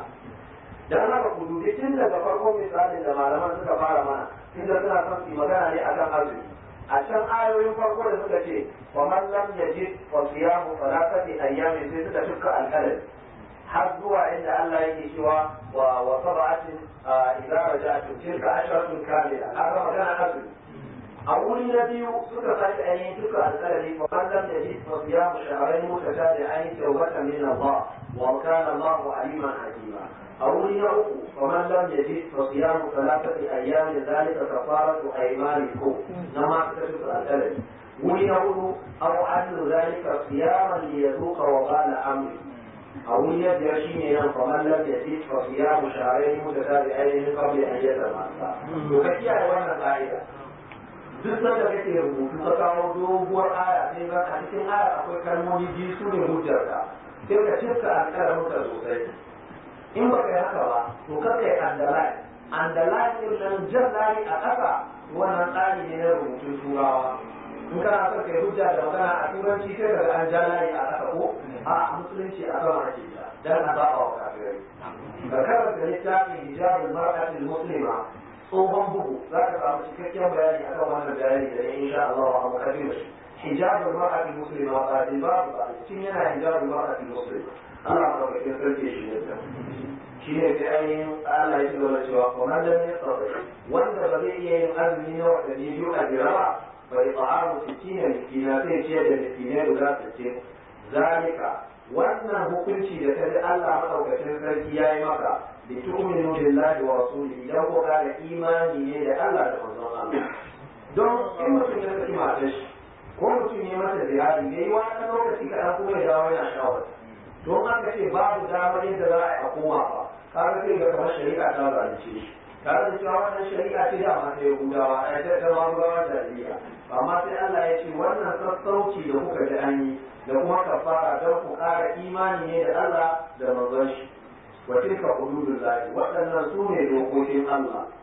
dan haka ku dubi tun daga farkon misalin da malaman suka fara mana inda suna son su magana ne akan azumi a can ayoyin farko da suka ce wa man lam yajid fa siyamu thalathati ayyamin sai suka tuka alqalami har zuwa inda Allah yake cewa wa wa sab'atin idza raja'tum tilka asharatun kamila haka magana azumi a wuri na biyu suka sake ainihin duka alƙalami fa man lam yajid fa siyamu shahrayn mutatabi'ain tawbatan min Allah wa kana Allah aliman hakima a wuri na uku fa man lam yajid fa siyamu thalathati ayyamin dhalika kafaratu aymanikum na ma suka duka alƙalami wuri na hudu aw adlu dhalika siyaman liyazuqa wa qala amri a wuri na biyar shine nan fa man lam yajid fa siyamu shahrayn mutatabi'ain min qabli an yatamassa to ka kiyaye wannan ka'ida duk sanda kake rubutu ka kawo doguwar aya sai ga a cikin aya akwai kalmomi biyu su ne hujjarka sai ka cika alƙalamin ka sosai in ba kai haka ba to kar kai andalai andalai din nan jan layi a ƙasa wannan tsari ne na rubutun turawa in kana son kai hujja da magana a turanci sai ka ga an ja layi a ƙasa ko a musulunci a sama ake ja dan a saba wa kafirai ka karanta littafin hijabul mar'atil muslima tsohon bugu za ka samu cikakken bayani a kan wannan bayani da in sha Allah wa abu kabiru hijabul mar'ati muslima ba da babu ba cikin yana hijabul mar'ati muslima Allah ba ka kin sarki shi ne shi ne sai ainihin Allah ya gaba cewa ko man lam yastati wanda ba zai iya yin azumi na wadanni biyu a jira ba bai ta'amu sittina miskina sai ce da miskinai guda sittin zalika wannan hukunci da ta ji Allah madaukakin sarki ya yi maka litu'minu billahi wa rasulihi dan ko da imani ne da Allah da manzon Allah don in mutum ya saki matar shi ko mutum ya masa ziyari ya yi wani lokaci kaɗan kuma ya dawo yana shawar don aka ce babu damar yadda za a yi a koma ba kaga sai ga kamar shari'a ta zalunce shi tare da cewa wannan shari'a ce da ma ta yahudawa a ta ta magudawa jahiliya amma sai Allah ya ce wannan sassauci da kuka ji an yi da kuma kafara don ku ƙara imani ne da Allah da manzon shi wa tilka hududul lahi waɗannan su ne dokokin Allah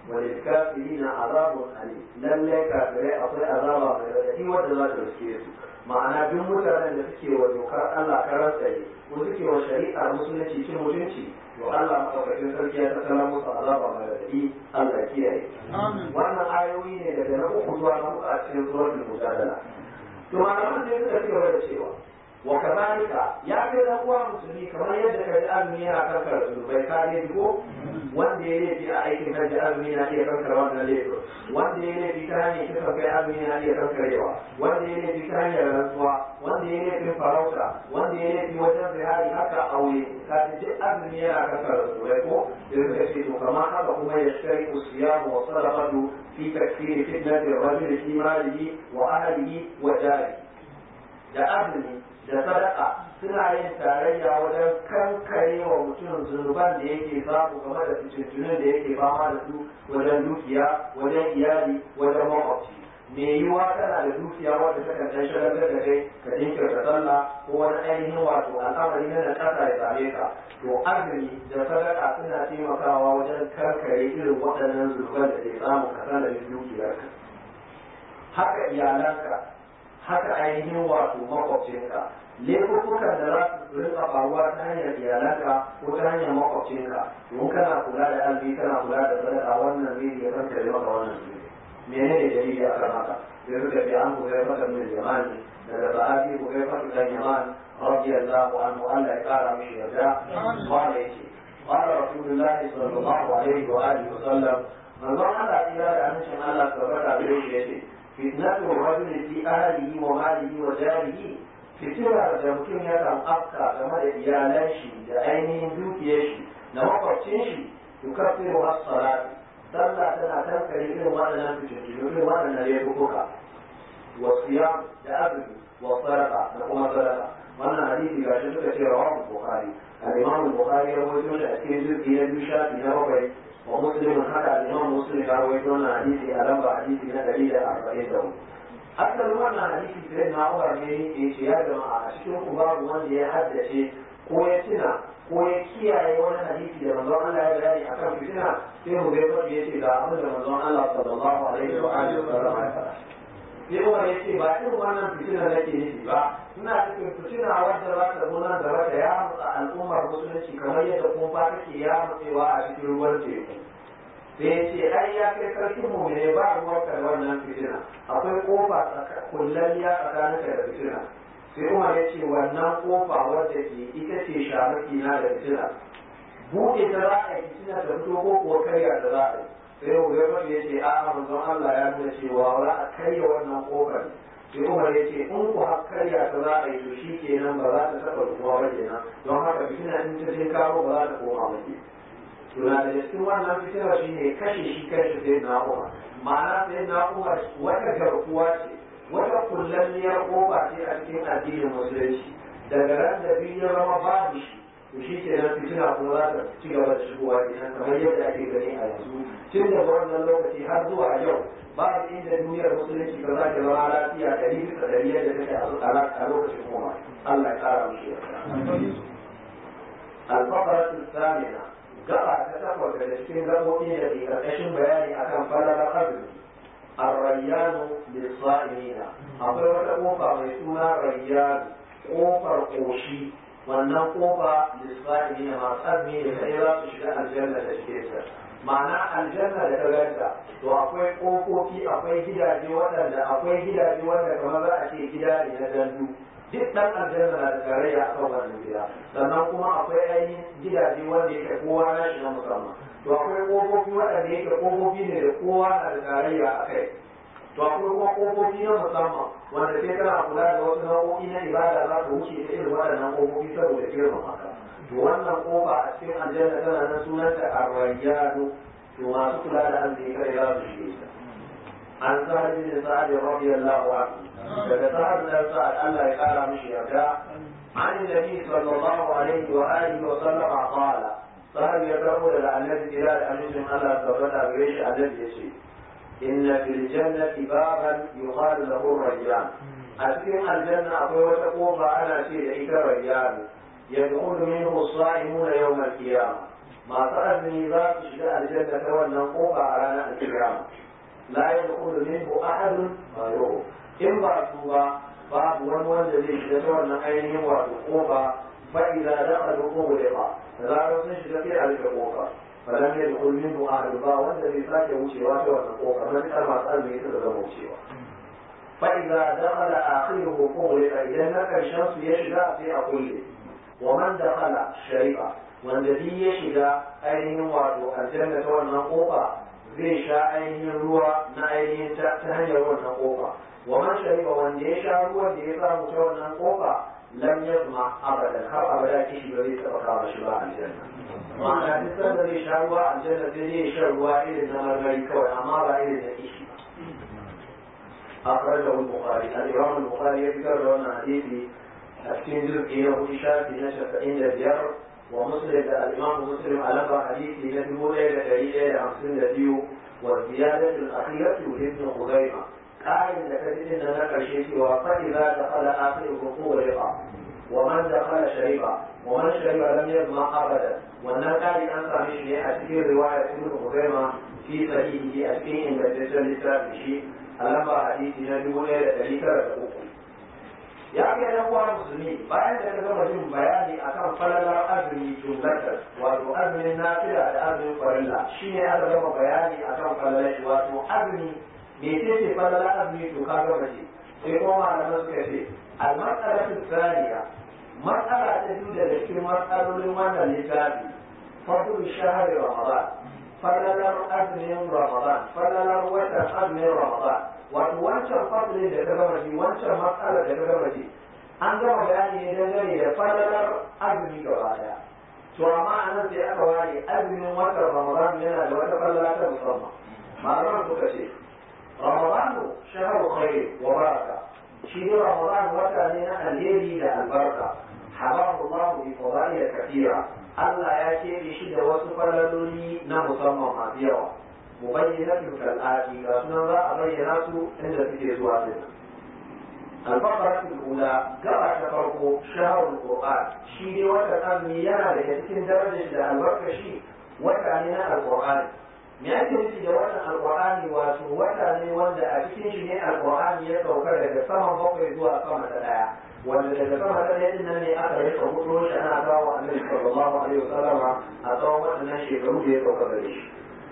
وللكافرين عذاب أليم لن كافرين أطيع عذاب من wanda za ta riske su ma'ana duk mutanen da suke wa dokar Allah karan tsaye ko suke wa shari'ar musulunci cin mutunci to Allah madaukakin sarki ya tattala musu azaba mai radadi Allah ya kiyaye wannan ayoyi ne daga na uku zuwa na huɗu a cikin suratul mujadala to malaman sai suka ci gaba da cewa wa kazalika ya kai dan uwa musulmi kamar yadda ka ji azumi yana kankar zunubai ka ne ko wanda ya laifi a aikin hajji azumi na iya kankar wannan laifin wanda ya laifi ta hanyar kisa kai azumi na iya kankarewa wanda ya laifi ta hanyar rantsuwa wanda ya laifin farauta wanda ya laifi wajen zihari haka aure ka ji duk azumi yana kankar zunubai ko da suka ce to kamar haka kuma ya shari usiyamu wa sadaqatu fi takfiri fitnati rajuli fi malihi wa ahlihi wa jarihi da azumi da sadaka suna yin tarayya wajen kankare wa mutum zunuban da yake samu game da fitintunin da yake fama da su wajen dukiya wajen iyali wajen makwabci me yiwuwa tana da dukiya wanda ta kan dan shagaltar da kai ka jinkirta sallah ko wani ainihin wato al'amari na nakasa ya same ka to azumi da sadaka suna taimakawa wajen kankare irin waɗannan zunuban da ke samu ka sanadin dukiyarka haka iyalanka haka ainihin wato makwabcinka laifukan da za su rinka faruwa ta hanyar iyalanka ko ta hanyar makwabcinka don kana kula da albi kana kula da sadaka wannan zai iya kankare maka wannan zai menene dalili akan haka sai suka ce an ku kai fata min jamani daga sahabi ku kai fata dan yaman radiyallahu anhu Allah ya kara mishi yarda qala yace qala rasulullah sallallahu alaihi wa alihi wa sallam manzon Allah ya da amincin Allah tabbata gare shi yace fitnatu rajuli fi ahlihi wa malihi wa jarihi fitilar da mutum ya kan afka game da iyalan shi da ainihin dukiyar shi na makwabcin shi yukaffiru as-salati sallah tana kankare irin waɗannan fitintunu irin waɗannan laifuka wa siyam da azumi wa sadaqa da kuma sadaqa wannan hadisi ga shi suka ce rawahu bukhari al-imam bukhari ya rawaito shi a cikin jirgi na biyu shafi na bakwai wa muslim haka al-imam muslim ya rawaito wannan hadisi a lamba hadisi na ɗari da arba'in da hudu asalin wannan hadisi sai na Umar ne ya ce ya jama'a a cikin ku babu wanda ya haddace ko ya tuna ko ya kiyaye wani hadisi da manzon Allah ya bayani akan fitina sai mu zai faɗi ya ce ga abin da manzon Allah sallallahu alaihi wa alihi wa sallam ya faɗa sai Umar ya ce ba irin wannan fitina nake nufi ba ina cikin fitina wadda za ta zo nan gaba da ya mutsa al'ummar musulunci kamar yadda kuma take ya mutsewa a cikin ruwan teku da ya ce ai ya kai sarkin mu ne ba ruwan da wannan fitina akwai kofa kullalliya tsakanin ka da fitina sai kuma ya ce wannan kofa wadda ke ita ce shamaki na da fitina buɗe ta za a yi fitina da fito ko kuwa karya da za a yi sai Hudayfa ya ce a'a manzon Allah ya nuna cewa za a karya wannan kofar sai Umar ya ce in ku har karya ta za a yi to shi kenan ba za ta taɓa rufuwa ba kenan don haka fitina in ta je karo ba za ta koma ba kenan tuna da cikin wannan fitinar shi ne kashe shi kashe sai na umar ma'ana sai na umar wata garkuwa ce wata kullanniyar kofa ce a cikin addinin musulunci daga ran da biyu ya zama babu shi to shi ke nan fitina kuma za ta ci gaba da shigowa kenan kamar yadda ake gani a yanzu tun daga wannan lokaci har zuwa yau babu inda duniyar musulunci ba za ta zama lafiya ɗari bisa ɗari yadda take a lokacin kuma Allah ya ƙara mushi الفقرة الثامنة gaba ta takwas daga cikin gaɓoɓi da ke ƙarƙashin bayani akan falalar azumi arrayyanu lissa'imina akwai wata ƙofa mai suna rayyanu ƙofar ƙoshi wannan ƙofa lissa'imina masu azumi da kai za su shiga aljanna da cikin ta ma'ana aljanna da ta ganta to akwai ƙofofi akwai gidaje waɗanda akwai gidaje wanda kamar za a ce gida ne na gandu duk dan aljanna na da tarayya a kan wannan gida sannan kuma akwai ainihin gidaje wanda yake kowa na shi na musamman to akwai kofofi waɗanda yake kofofi ne da kowa na da tarayya a kai to akwai kuma kofofi na musamman wanda sai kana kula da wasu nau'o'i na ibada za ka wuce ta irin waɗannan kofofi saboda girman haka to wannan kofa a cikin aljanna tana nan sunanta arrayyanu to masu kula da arziki kai za su shige ta عن سهل بن سعد رضي الله عنه daga sa'ad da sa'ad Allah ya kara mishi yarda an nabi sallallahu alaihi wa alihi wa sallama qala sa'ad ya karbo da annabi ila da amincin Allah tabbata gare shi annabi yace inna fil jannati baban yuqalu lahu rayyan a cikin aljanna akwai wata kofa ana ce da ita rayyan yadkhulu minhu as-sa'imuna yawm al-qiyamah masu azumi za su shiga aljanna ta wannan kofa a ranar alkiyama la yadkhulu minhu ahadun ghayruhu in ba su ba babu wani wanda zai shiga ta wannan ainihin wato kofa fa idza dakhalu ughliqa da zarar sun shiga sai a rufe kofa فلم يدخل منه أهل الله والذي ساك وشيوا والنقوق من أربع أزمي تدرم وشيوا فإذا دخل آخره أغلق إذا نك الشمس يشجع في أقله ومن دخل شريعة والذي يشجع أينه وعدو الجنة والنقوق zai sha ainihin ruwa na ainihin ta hanyar wannan kofa wa man shariba wanda ya sha ruwan da ya samu ta wannan kofa lam yazma abadan har abada kishi ba zai taba kawo shi ba aljanna ma'ana duk sanda zai sha ruwa aljanna sai zai sha ruwa irin na marmari kawai amma ba irin na kishi أخرجه البخاري الإمام البخاري يذكر لنا حديثي أسكن جزء إنه شافي نشأ عند الجر ومسلم الإمام مسلم ألقى حديثي نتبو ليلة ليلة خمسين ديو والزيادة الأخيرة لابن خزيمة قال لكثير إن نكر شيء فإذا دخل آخره طورق ومن دخل شرب ومن شرب لم يظمأ أبدا والنكر أن سامي شيء أسكن رواية ابن خزيمة في صحيحه أسكن إن تسلسل شيء ألقى حديثي نتبو ليلة ليلة ya ga yan uwa musulmi bayan da ka gama jin bayani akan falalar azumi jumlatar wato azumin nafila da azumin farilla shine aka gama bayani akan falalar shi wato azumi me ce ce falalar azumi to ka gama ji sai kuma malaman suka ce al-mas'alatu thaniya mas'ala ta biyu daga cikin mas'alolin wannan littafi fadlu shahri ramadan falalar azumin ramadan falalar watan azumin ramadan wato wancan fadlin da ka gama ji wancan matsalar da ka gama ji an gama bayani ne dangane da falalar azumi gaba daya to amma a nan sai aka ware azumin watan ramadan yana da wata falala ta musamman malaman suka ce ramadanu shaharu khair wa baraka shi ne ramadan wata ne na alheri da albarka habahu Allah bi fadail kathira Allah ya keɓe shi da wasu falaloli na musamman masu yawa مبينة كالآتي رسولنا ذا أبين ناسو عند فكر سواتنا الفقرة الأولى قرأ تفرق شهر القرآن شيء وتأمي ينا لكتكين درجة البركة شيء وتعنينا القرآن me ake nufi da wannan alkur'ani wato wata ne wanda a cikin shi ne alkur'ani ya sauka daga saman bakwai zuwa sama ta daya wanda daga sama ta daya din nan ne aka rika hudu shi ana kawo annabi sallallahu alaihi wasallama a tsawon waɗannan shekaru da ya sauka gare shi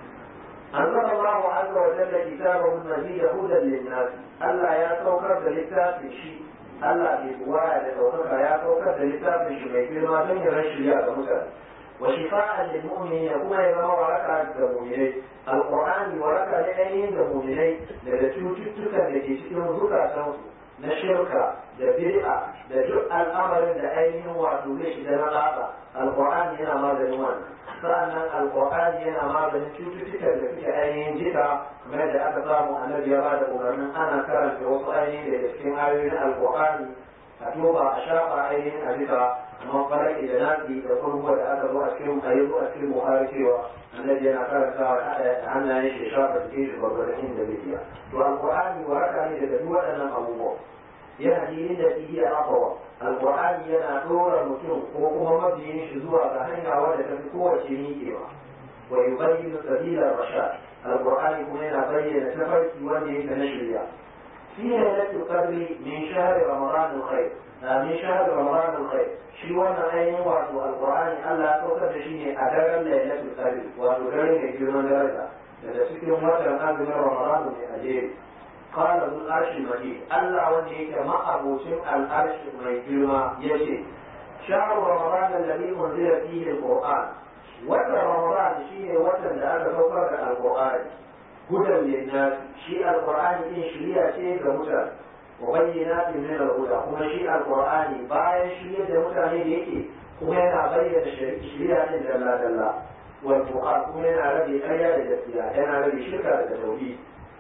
أنزل الله عز وجل كتابه المجيد هدى للناس ألا يا سوكر دلتا في شيء ألا بقواعد سوكر يا سوكر دلتا في شيء في ما تنهي الشريعة مثلا وشفاء للمؤمنين كما يزمع وركع المؤمنين القرآن وركع لأيين المؤمنين لذلك تتكى التي تكون ذكر na shirka da bid'a da duk al'amarin da ainihin wato zai shiga na latsa alqur'ani yana maganin wannan sa'annan alqur'ani yana maganin cututtukan da suke ainihin jika kamar da aka samu annabi ya bada umarnin ana karanta wasu ainihin da cikin ayoyin alqur'ani a toba a shafa ainihin a jika amma falaki da nasi da kurkuwa da aka zo a cikin ayyuka a cikin buhari cewa annabi yana karantawa da hannayen shi shafa jikin shi gwagwarin inda bai iya to alqur'ani waraka ne daga duk waɗannan abubuwa yana dinin da fiye a akawa alqur'ani yana dora mutum ko kuma mabiyin shi zuwa ga hanya wadda ta fi kowace miƙewa wa yubayyinu sabila rashad alqur'ani kuma yana bayyana tafarki wanda yake na shirya في ليلة القدر من شهر رمضان الخير من شهر رمضان الخير شي وانا اين واتو القرآن الله توكد شيء أدرى ليلة القدر واتو درجة جرمان درجة لذا سكر مثلا أنزل من رمضان من أجيب قال ذو العرش المجيد الله ونيك ما أبو سمع العرش المجيد يشي شهر رمضان الذي أنزل فيه القرآن وتر رمضان شيء وتر لأن توكد القرآن هدى للناس شيء القرآن إن شريعة شيء كمتى وبينات من الهدى كما شيء القرآن باين شريعة متى يكي كما ينا بين شريعة جل جل والفقهاء كما ينا ربي أيا لجسيا ينا ربي شركة لتوحيد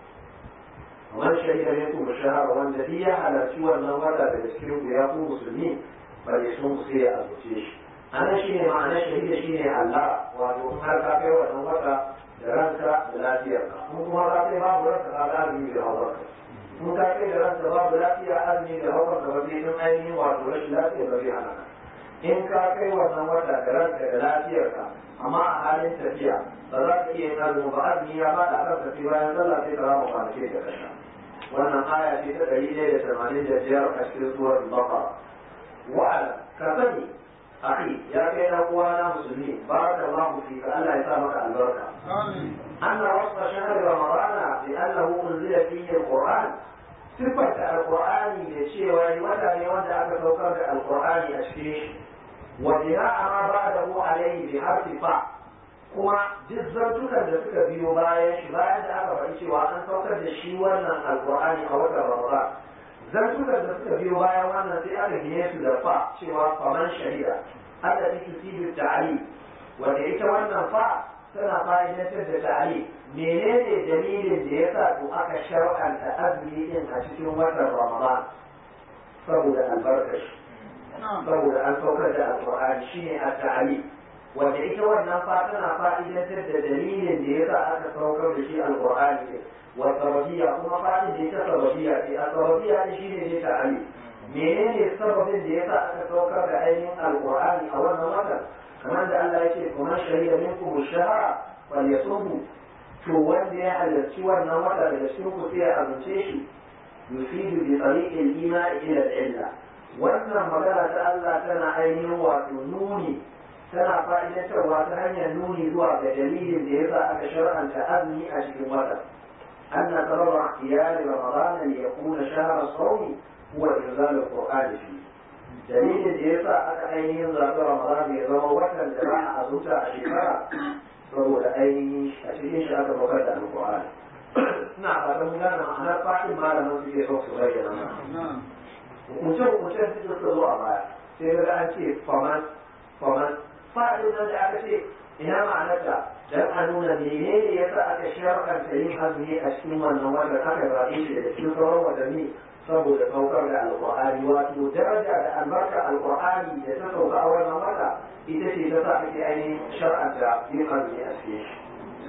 ومن شهد منكم الشهر والذي على سوى النواتة بالسكيو يقوم مسلمين فليصوم سيئة الوتيش أنا شيء معنى شهيد شيء الله وأنه هل كافي ونواتة da ranka da lafiyarka mun kuma ka kai babu ranka ka ga azumi da hawarka mun ka kai da ranka babu lafiya azumi da hawarka ba zai din ainihin wato rashin lafiya ba zai hana in ka kai wannan wata da ranka da lafiyarka amma a halin tafiya ba za ka iya yin azumi ba azumi ya ba da kan tafi bayan sallah sai ka rama kwanaki da kasha wannan aya ce ta ɗari ɗaya da tamanin da biyar a cikin suwar baqara wa'ala ka sani akhi ya kai dan uwana musulmi barakallahu fika Allah ya sa maka albarka anna wasfa shahr ramadana bi annahu unzila fihi alquran sifata alqur'ani da cewa wata ne wanda aka saukar da alqur'ani a cikin shi wa bina'a ma ba'dahu alayhi bi harfi fa kuma duk zartukan da suka biyo bayan shi bayan da aka faɗi cewa an saukar da shi wannan alqur'ani a watan ramadan zartukan da suka biyo bayan wannan sai aka gine su da fa cewa faman shahida allati tusibu ta'ali wanda ita wannan fa tana fa'idantar da ta'ali menene dalilin da yasa to aka shar'anta azumi din a cikin watan ramadan saboda albarkashi saboda an saukar da alqur'ani shine at-ta'ali wanda ita wannan fa tana fa'idantar da dalilin da yasa aka saukar da shi alqur'ani din والسببية كما قال دي سببية السببية شيء دي تعالي menene sababin da yasa aka saukar da ainihin alqur'ani a wannan watan kamar da Allah yake kuma shahida minkum shahara falyasumhu to wanda ya halarci wannan wata daga cikin ku sai ya azumce shi yufidu bi tariqil iman ila al-illa wannan magana ta Allah tana ainihin wato nuni tana fa'idatarwa ta hanyar nuni zuwa ga dalilin da yasa aka shar'anta azumi a cikin watan أن سبب اختيار رمضان ليكون شهر الصوم هو إنزال القرآن فيه دليل الجيسا أكا أينين ذات رمضان يزوم وكا جماعة أزوتا أشكرا saboda ainihin a cikin shi aka bakar da alƙur'ani ina fatan mun gane ma'anar fa'in malamin suke so su bayyana hukunce hukunce su suka zo a baya sai ga an ce faman faman fa'in nan da aka ce ina ma'anarta dan a nuna menene yasa aka shar'anta yin azumi a cikin wannan wanda aka zaɓe shi da cikin sauran watanni saboda saukar da alƙur'ani wato daraja da albarka alƙur'ani da ta sauka a wannan wata ita ce ta sa ake ainihin shar'anta yin azumi a cikin shi.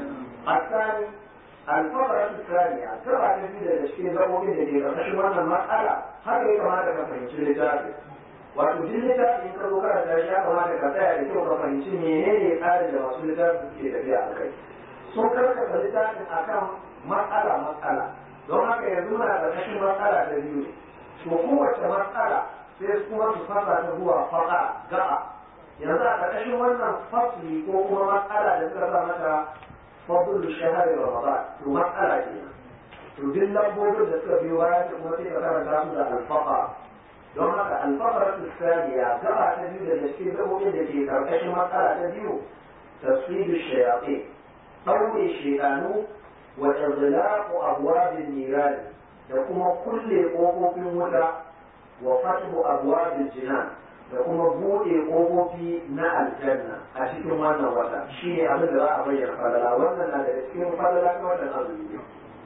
الثاني الفقرة الثانية تبع تجد الاشكال ضروري الذي يرتشي وانا المسألة هذا كما تفهم في الكتاب wato duk littafi in ka zo karanta shi ya kamata ka tsaya da kyau ka fahimci menene tsarin da masu littafin suke tafiya a kai sun karkata littafin akan matsala matsala don haka yanzu muna ƙarƙashin matsala ta biyu ne to kowace matsala sai kuma su fasa ta zuwa faɗa ga'a yanzu a ƙarƙashin wannan fasli ko kuma matsala da suka sa mata fadul shahari ramadan to matsala kenan to duk lambobin da suka biyo bayan kuma sai ka karanta su da alfaqa don haka alfaqara tsaniya gaba ta biyu da cikin gabobin da ke karkashin matsala ta biyu tasfidu shayatin ɗaure shekanu wa izlaqu abwabin niran da kuma kulle ƙofofin wuta wa fathu abwabil jinan da kuma buɗe ƙofofi na aljanna a cikin wannan wata shi ne abin da za a bayyana falala wannan na daga cikin falala ta wannan azumi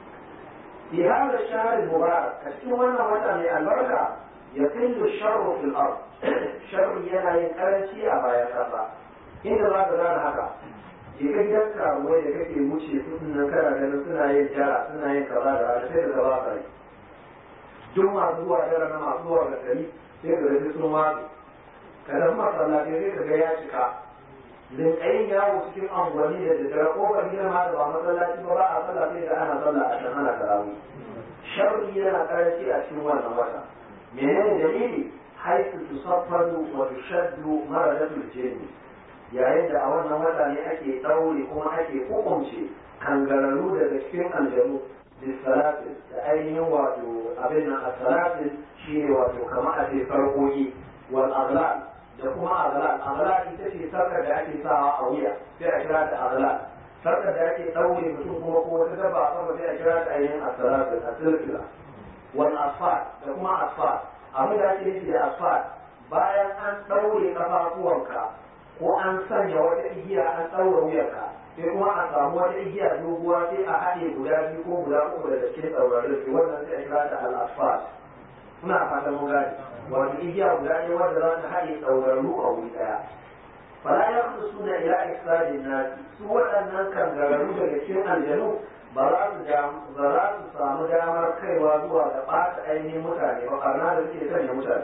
fi hada shahr mubarak a cikin wannan wata mai albarka يقل الشر في الأرض شر yana yin karanci a bayan ƙasa inda za ka gane haka je ka gidan karuwai da kake wuce kudin nan kana ganin suna yin jara suna yin kaza da rana sai ka gaba kare duk masu zuwa jara na masu zuwa da gari sai ka gaji sun watsi ka tafi masallaci sai ka ga ya cika rinƙayin yawo cikin angwani da daddare kofar gidan ma da ba masallaci ba ba a sallah sai da ana sallah a can ana tarawih sharri yana karanci a cikin wannan wata menene dalili haisu tusaffadu wa tushaddu maradatul jinni yayin da a wannan wata ne ake daure kuma ake hukunce kangararru daga cikin aljanu bisalatin da ainihin wato abin nan asalatin shine wato kamar a ce farkoki wal aghlal da kuma aghlal aghlal ita ce sarkar da ake sawa a wuya sai a kira ta aghlal sarkar da ake daure mutum kuma ko wata dabba a sama sai a kira ta ainihin asalatin asilkila wal asfar da kuma asfar abin da ake nufi da asfar bayan an ɗaure kafafuwanka ko an sanya wata igiya an ɗaura wuyarka sai kuma a samu wata igiya doguwa sai a haɗe guda biyu ko guda uku daga cikin ɗaurarin sai wannan sai a kira ta al asfar ina fatan mun gane wato igiya guda ne wanda za ta haɗe ɗaurarru a wuri ɗaya fala ya suna ila iksadin nasi su waɗannan kangararru daga cikin aljanu ba za su ba za su samu damar kaiwa zuwa ga ɓata ainihin mutane ba ɓarna da suke sanya mutane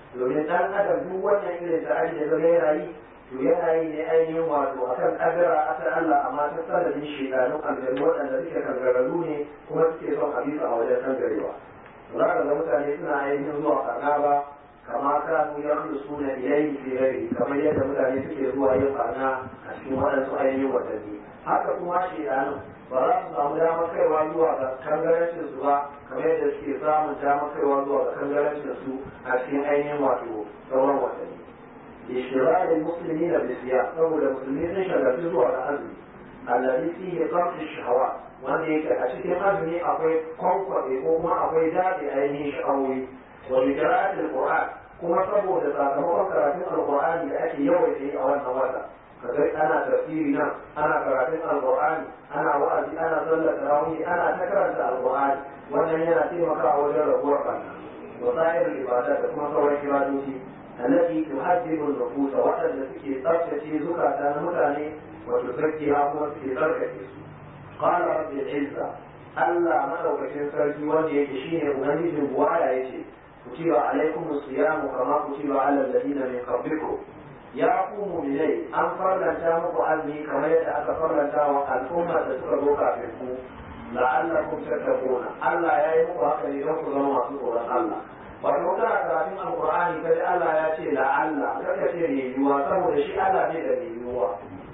domin dan adam duk wannan irin ta'adi da zai yana yi to yana yi ne ainihin wato akan kadara ta Allah amma ta sanadin shekarun aljanu waɗanda suke kangararru ne kuma suke son a bisa a wajen kangarewa za ka ga mutane suna ainihin zuwa karna ba kama kanu ya suna ilayhi fi ghairi kamar yadda mutane suke zuwa yin barna a cikin waɗansu ainihin watanni haka kuma shekarun ba za su samu damar kaiwa zuwa ga kangarancin su ba kamar yadda suke samun damar kaiwa zuwa ga kangarancin su a cikin ainihin wato sauran watanni لاشتغال المسلمين بالصيام فهو المسلمين شغالين zuwa ga azumi الذي فيه قمع الشهوات wanda yake a cikin azumi akwai kwankwaɗe ko kuma akwai daɗe ainihin sha'awoyi wa bi qira'atil qur'an kuma saboda sakamakon karatun alqur'ani da ake yawaita yi a wannan wata kaga ana tafsiri nan ana karatun alqur'ani ana wa'azi ana sallar tarawih ana ta karanta alqur'ani wannan yana taimakawa wajen rabuwar barna wa sa'irul ibada da kuma sauran ibadoci التي تهذب النفوس وأن في تركة زكاة متاني وتزكيها في تركة قال رب العزة ألا ملوك سركي ولي يكشيني أمنيج بوايا يشي كتب عليكم الصيام كما كتب على الذين من قبلكم يا قوم إلي أن فرلنتا مكو أني كما يتأتى فرلنتا الأمة تسرقوك في لعلكم تتقون ألا يا يمكو هكذا يمكو زمان سورة الله wato kana karatun alqur'ani kaji Allah ya ce la Allah kaka ce mai yiwuwa saboda shi Allah ne da mai yiwuwa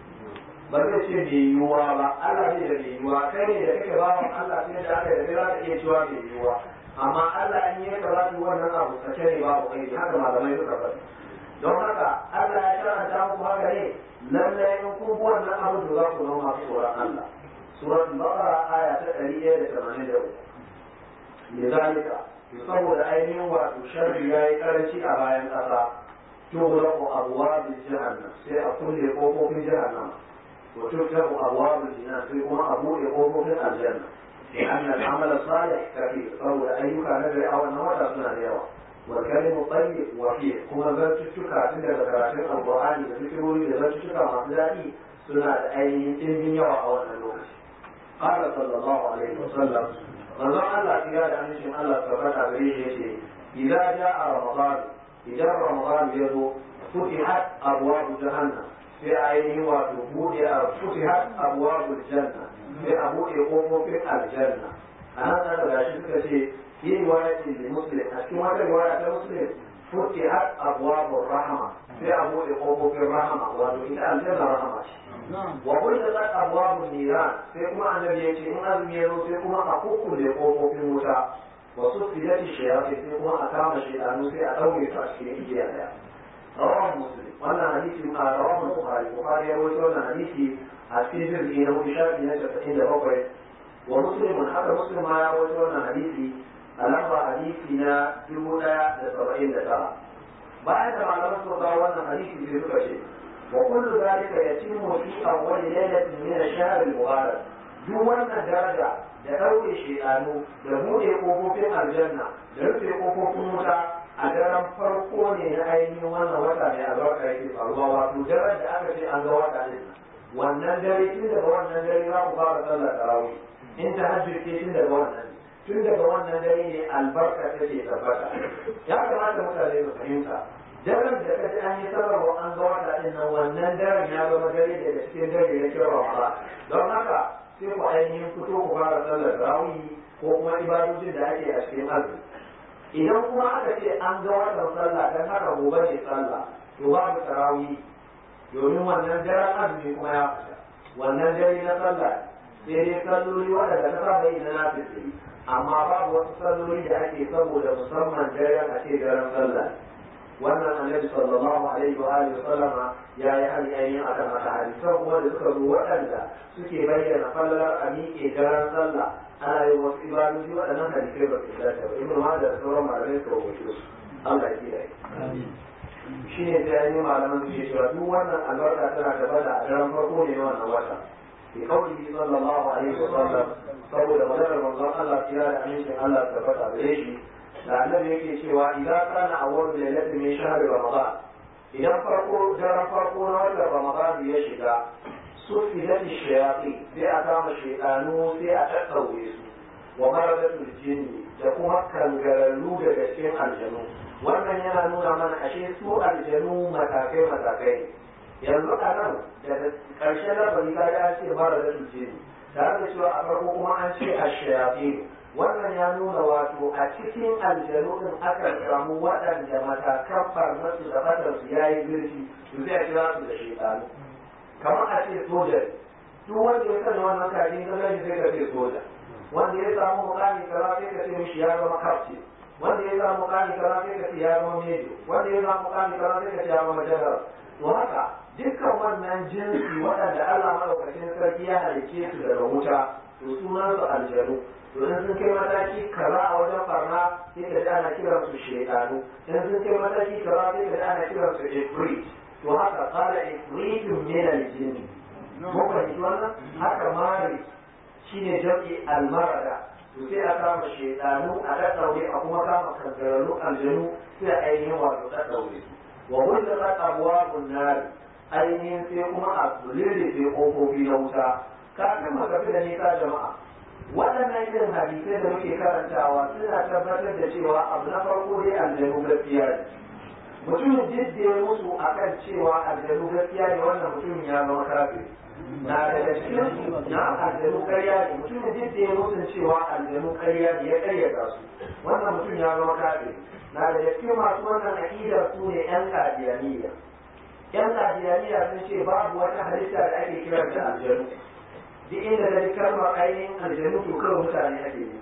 ba zai ce mai yiwuwa ba Allah ne da mai yiwuwa kai ne da kake bawan Allah sai da aka yi za ka iya cewa mai yiwuwa amma Allah in yi ka za su wannan abu sake ne babu kai haka malamai suka faɗi don haka Allah ya karanta muku haka ne lallai in kun bi wannan abu da za ku zama masu tsoron Allah suratul baqara aya ta 183 لذلك saboda ainihin wato sharri ya yi karanci a bayan ƙasa tughlaqu abwabul jahannam sai a kulle kofofin jahannam wa tuftahu abwabul jinan sai kuma a buɗe kofofin aljanna لأن العمل الصالح كثير فهو أيك نجري أو النوات سنة اليوم والكلم الطيب وفيه كما ذات الشكا عند ذكرات القرآن ذكروا لي ذات الشكا مصدري سنة أي إن يوم أو النوات قال صلى الله عليه وسلم manzon Allah ya da amincin Allah tabbata gare shi yace idza jaa ramadan idan ramadan ya zo futihat abwaab jahannam sai ainihin wato bude a futihat abwaab janna sai a bude kofofin aljanna anan da gashi suka ce fi riwayatin li muslim a cikin wata riwaya ta muslim futihat abwaab rahma sai a bude kofofin rahama wato ita aljanna rahama ce wa kullat abwabun niran sai kuma annabi ya ce in azumi ya zo sai kuma a kukkulle kofofin wuta wa sufiyat shayatin sai kuma a kama shaytanu sai a daure su a cikin igiya daya rawahu muslim wannan hadisi a rawahu bukhari bukhari ya rawaito wannan hadisi a cikin jirgi na hudu shafi na casa'in da bakwai wa muslimun haka muslim ma ya rawaito wannan hadisi a lamba hadisi na dubu daya da saba'in da tara bayan da malaman suka kawo wannan hadisi sai suka ce وكل ذلك يتم في أول ليلة من الشهر المبارك duk wannan daraja da ɗauke shedanu da buɗe ƙofofin aljanna da rufe ƙofofin wuta a daren farko ne na ainihin wannan wata mai albarka yake faruwa wato daren da aka ce an ga wata ne wannan dare tun daga wannan dare za ku fara sallar tarawih in ta hajjirke tun daga wannan tun daga wannan dare ne albarka take tabbata ya kamata mutane su fahimta daren da kaji an yi sarrafa an ga wata din nan wannan daren ya zama dare daga cikin dare na kira Ramadan don haka sai ku ainihin fito ku fara sallar tarawih ko kuma ibadojin da ake a cikin azumi idan kuma aka ce an ga watan sallah dan haka gobe ne sallah to babu tarawih domin wannan daren azumi kuma ya fita wannan dare na sallah sai dai salloli waɗanda ta saba yi na nafisiri amma babu wasu salloli da ake saboda musamman daren a ce daren sallah wannan annabi sallallahu alaihi wa alihi sallama ya yi hali ainihin a kan haka hadisan kuma da suka zo waɗanda suke bayyana fallar a miƙe daren sallah ana yin wasu ibadoji waɗannan hadisai ba su dace ba ibnu majah da sauran malamai suka rubuce su Allah ya kiyaye shi ne sai ainihin malaman su ke cewa duk wannan albarka tana tabbata a daren farko ne na wannan wata bi qawlihi sallallahu alaihi wa sallam saboda maganar manzon Allah ya da amincin Allah tabbata gare shi da annabi yake cewa idan kana awwal lailatin min shahr ramadan idan farko daren farko na watan ramadan ya shiga sufidat shayatin sai a kama shaydanu sai a tattaure su wa maradatul jinni da kuma kangararru daga cikin aljanu wannan yana nuna mana ashe su aljanu matakai matakai yanzu a nan daga ƙarshen labari ka an ce mara da tuce tare da cewa a farko kuma an ce a shayafi wannan ya nuna wato a cikin aljanu din aka samu waɗanda matakan farmasu da fatarsu ya yi zurfi su zai kira su da shekaru kamar a ce soja duk wanda ya sanya wannan kajin ka gani sai ka ce soja wanda ya samu mukami kaza sai ka ce mishi ya zama kafce wanda ya samu mukami kaza sai ka ce ya zama mejo wanda ya samu mukami kaza sai ka ce ya zama general to haka dukkan wannan jinsi waɗanda Allah madaukakin sarki ya halicce su daga wuta to sunan su aljanu to in sun kai mataki kaza a wajen barna sai ka ji ana kiran su shaytanu in sun kai mataki kaza sai ka ji ana kiran su ifrit to haka qala ifritun min al-jinni mun fahimci wannan haka mari shine jam'i al-marada to sai a kama shaytanu a daddaure a kuma kama kangararru aljanu sai a ainihin wato daddaure wa hulqat abwabun nar ainihin sai kuma a zulili sai kofofi na wuta kafin mu tafi da nisa jama'a waɗannan irin hadisai da muke karantawa suna tabbatar da cewa abu na farko dai aljanu gaskiya ne mutumin duk da ya musu akan cewa aljanu gaskiya ne wannan mutumin ya zama kafiri na daga cikin na aljanu karya ne mutumin duk da ya musu cewa aljanu karya ne ya karyata su wannan mutum ya zama kafiri na daga cikin masu wannan aƙidar su ne yan kadiyaniya yan kadiyaniya sun ce babu wata halitta da ake kiranta aljanu duk inda da kalmar ainihin aljanu to kawai mutane ake yi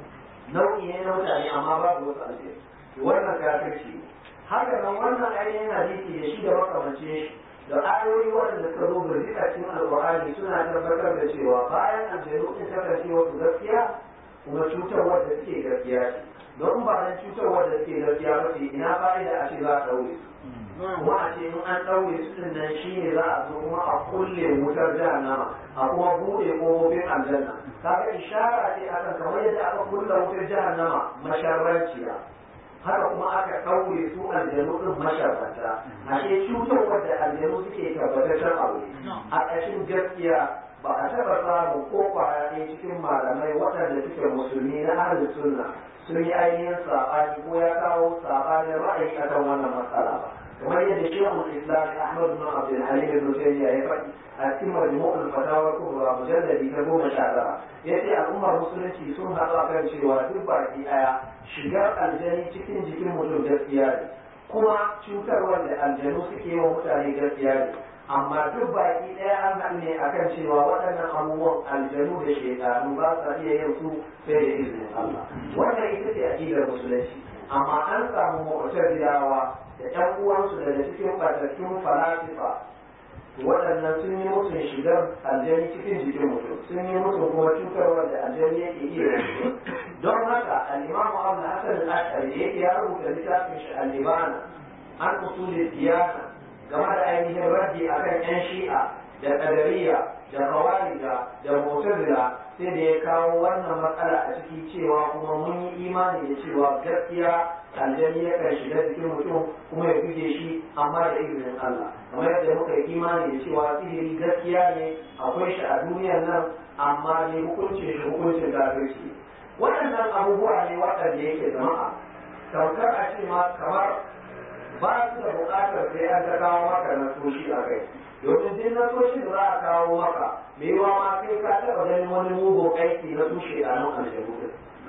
nau'i ne na mutane amma babu wasu aljanu wannan kafirci ne haka nan wannan ainihin hadisi da shi da makamance shi da ayoyi waɗanda suka zo birjika cikin alƙur'ani suna tabbatar da cewa bayan aljanu din kasance wasu gaskiya kuma cutarwar da suke gaskiya ce don ba nan cutarwar da suke gaskiya ba ce ina fa'ida a ce za a ɗaure su kuma a ce in an ɗaure su din nan shi ne za a zo kuma a kulle wutar jahannama a kuma buɗe ƙofofin aljanna kaga ishara ce akan kamar yadda aka kulle wutar jahannama masharranciya haka kuma aka ɗaure su aljanu ɗin masharranta ashe cutarwar da aljanu suke tabbataccen abu a ƙashin gaskiya ba a taɓa samun ko kwaya ɗaya cikin malamai waɗanda suke musulmi na ahlus sunna sun yi ainihin saɓani ko ya kawo saɓanin ra'ayi akan wannan matsala ba kamar yadda shehul islam ahmad bin abdul halim ibn taymiya ya faɗi a cikin majmu'ul fatawa kubra mujalladi ta goma sha tara yace al'ummar musulunci sun haɗu akan cewa duk baki ɗaya shigar aljani cikin jikin mutum gaskiya ne kuma cutarwar da aljanu suke wa mutane gaskiya ne amma duk baki ɗaya an haɗu ne akan cewa waɗannan abubuwan aljanu da shekaru ba sa iya yin su sai da izinin Allah wannan ita ce aqidar musulunci amma an samu mu'tazilawa da ƴan uwansu daga cikin batattun falasifa waɗannan sun yi musun shigar aljani cikin jikin mutum sun yi musun kuma cutarwar da aljani yake iya don haka al-imamu abu hasan al-ashari yake ya rubuta littafin shi al-libana an usulul diyana game da ainihin raddi akan yan shi'a da qadariya da khawarija da mu'tazila sai da ya kawo wannan matsala a ciki cewa kuma mun yi imani da cewa gaskiya aljani yakan shiga jikin mutum kuma ya buge shi amma da izinin Allah kamar yadda muka yi imani da cewa sihiri gaskiya ne akwai shi a duniyar nan amma ne hukuncin shi hukuncin kafirci waɗannan abubuwa ne waɗanda yake jama'a tamkar a ce ma kamar ba su da buƙatar sai an ta kawo maka na soshi a kai domin duk na soshi da za a kawo maka me yawa ma kai ka taɓa ganin wani mugun aiki na tushe a nan aljanu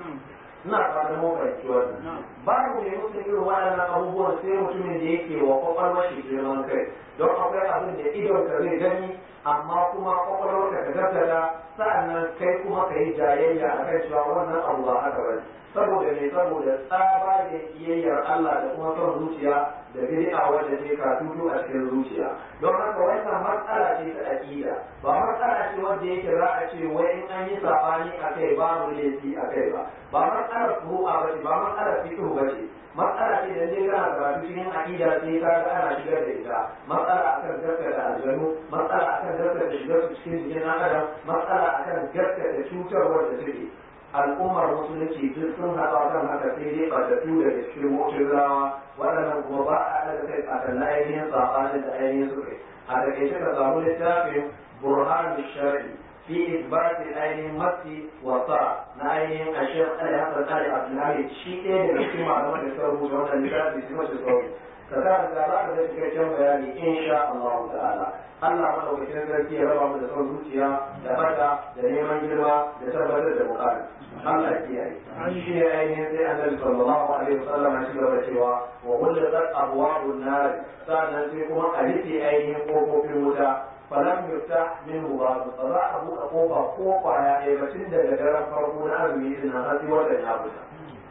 ina fatan mun fahimci wannan babu ne mutum irin waɗannan abubuwan sai mutumin da yake wa kwakwalwar shi girman kai don akwai abin da idon ka zai gani amma kuma kwakwalwar ka ta gaskata sa'annan kai kuma ka yi jayayya a kan cewa wannan abu ba haka bane saboda ne saboda tsaba da kiyayyar Allah da kuma son zuciya da bid'a wanda ke katutu a cikin zuciya don haka wannan matsala ce ta aqida ba matsala ce wanda yake za a ce wai in an yi sabani akai babu laifi akai ba ba matsalar furu'a ba ce ba matsalar fiqh ba ce matsala ce da dai kana karatu cikin aqida sai ka ga ana shigar da ita matsala akan gaskata aljanu matsala akan gaskata shigar su cikin jikin adam matsala akan gaskata cutarwar da suke al'ummar musulunci duk sun haɗa kan haka sai dai ɓatattu da cikin mu'tazilawa waɗannan kuma ba a daga kai a kan ainihin saɓanin da ainihin suka a takaice ka samu littafin burhan shari'i fi isbati ainihin masi wa sa na ainihin ashir ali hasan ali abdulhamid shi ɗaya daga cikin malaman da suka rubuta wannan littafi su mace sauri ka sa da za ka ga cikakken bayani insha Allah ta'ala Allah madaukakin sarki ya raba mu da son zuciya da fata da neman girma da tabbatar da bukatu Allah ya kiyaye shi ne ainihin sai annabi sallallahu alaihi wasallam ya cigaba da cewa wa kullu qad abwabun nar sannan sai kuma a rufe ainihin kofofin wuta falam yufta minhu ba ba za a buɗe kofa ko kwaya ɗaya ba tun daga daren farko na azumi din nan har sai watan ya fita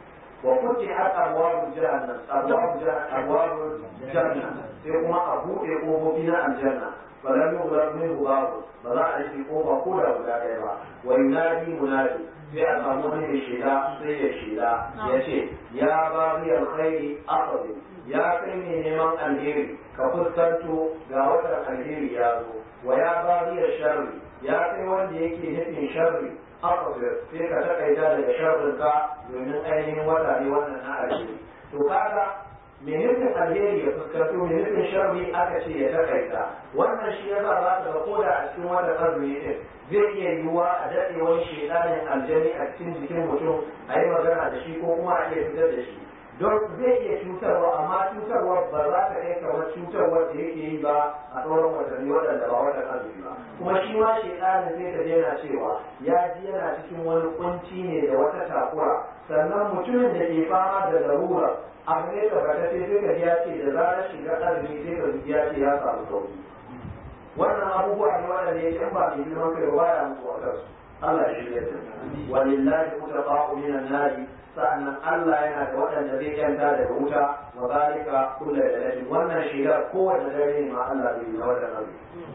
وفتحت أبواب جهنم أبواب أبواب جهنم ثم أبوء قبوبنا الجنة فلم يغلق منه باب فلا في قوة كلها ولا كيما وينادي منادي sai a samu wani mai shida sai ya shida ya ce ya ba riyar khairi akhadin ya kai ne neman alheri ka fuskanto ga watan alheri ya zo wa ya ba riyar sharri ya kai wanda yake nufin sharri akhadin sai ka takaita daga sharrin ka domin ainihin wata ne wannan na alheri to kaga me nufin alheri ya fuskanto me nufin sharri aka ce ya takaita wannan shi yasa za ka ga koda a cikin wata azumi din zai iya yiwuwa a daɗe wani shedanin aljani a cikin jikin mutum a yi magana da shi ko kuma a iya fitar da shi don zai iya cutarwa amma cutarwa ba za ta kai kamar cutarwar da yake yi ba a sauran watanni waɗanda ba watan azumi ba kuma shi ma shedanin zai ta daina cewa ya ji yana cikin wani kunci ne da wata takura sannan mutumin da ke fama da larura abu ne tabbatacce sai ka ji ya ce da zarar shiga azumi sai ka ji ya ce ya samu sauki wannan abubuwa ne waɗanda yake in ba mai girman kai ba ya mutu a kansu Allah ya shirya da walillahi mutaqa'u minan nari sa'annan Allah yana da waɗanda zai yanta daga wuta wa zalika kullu lailatin wannan shigar kowanne dare ne ma Allah zai yi na wannan abu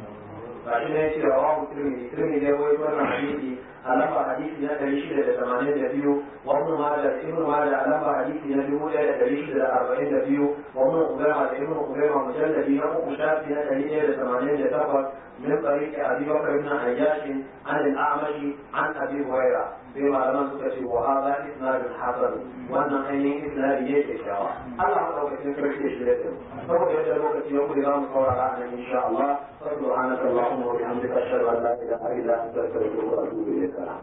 ba shi ne ce rawahu tirmidhi tirmidhi ya rawaito wannan hadisi a lamba hadisi na ɗari shida da tamanin da biyu wa ibn majah ibn majah a lamba hadisi na dubu ɗaya da ɗari shida da arba'in da biyu wa ibn ubayma da ibn ubayma mujalladi na uku shafi na ɗari ɗaya da tamanin da takwas من طريق أبي بكر بن عياش عن الأعمش عن أبي هريرة بما لم تكتب وهذا إسناد حسن وأن أي إسناد يكشف الله أكبر كثير في شيء فهو يجب أن يوم اليوم صور عنه إن شاء الله سبحانك اللهم وبحمدك أشهد أن لا إله إلا أنت أستغفرك وأتوب إليك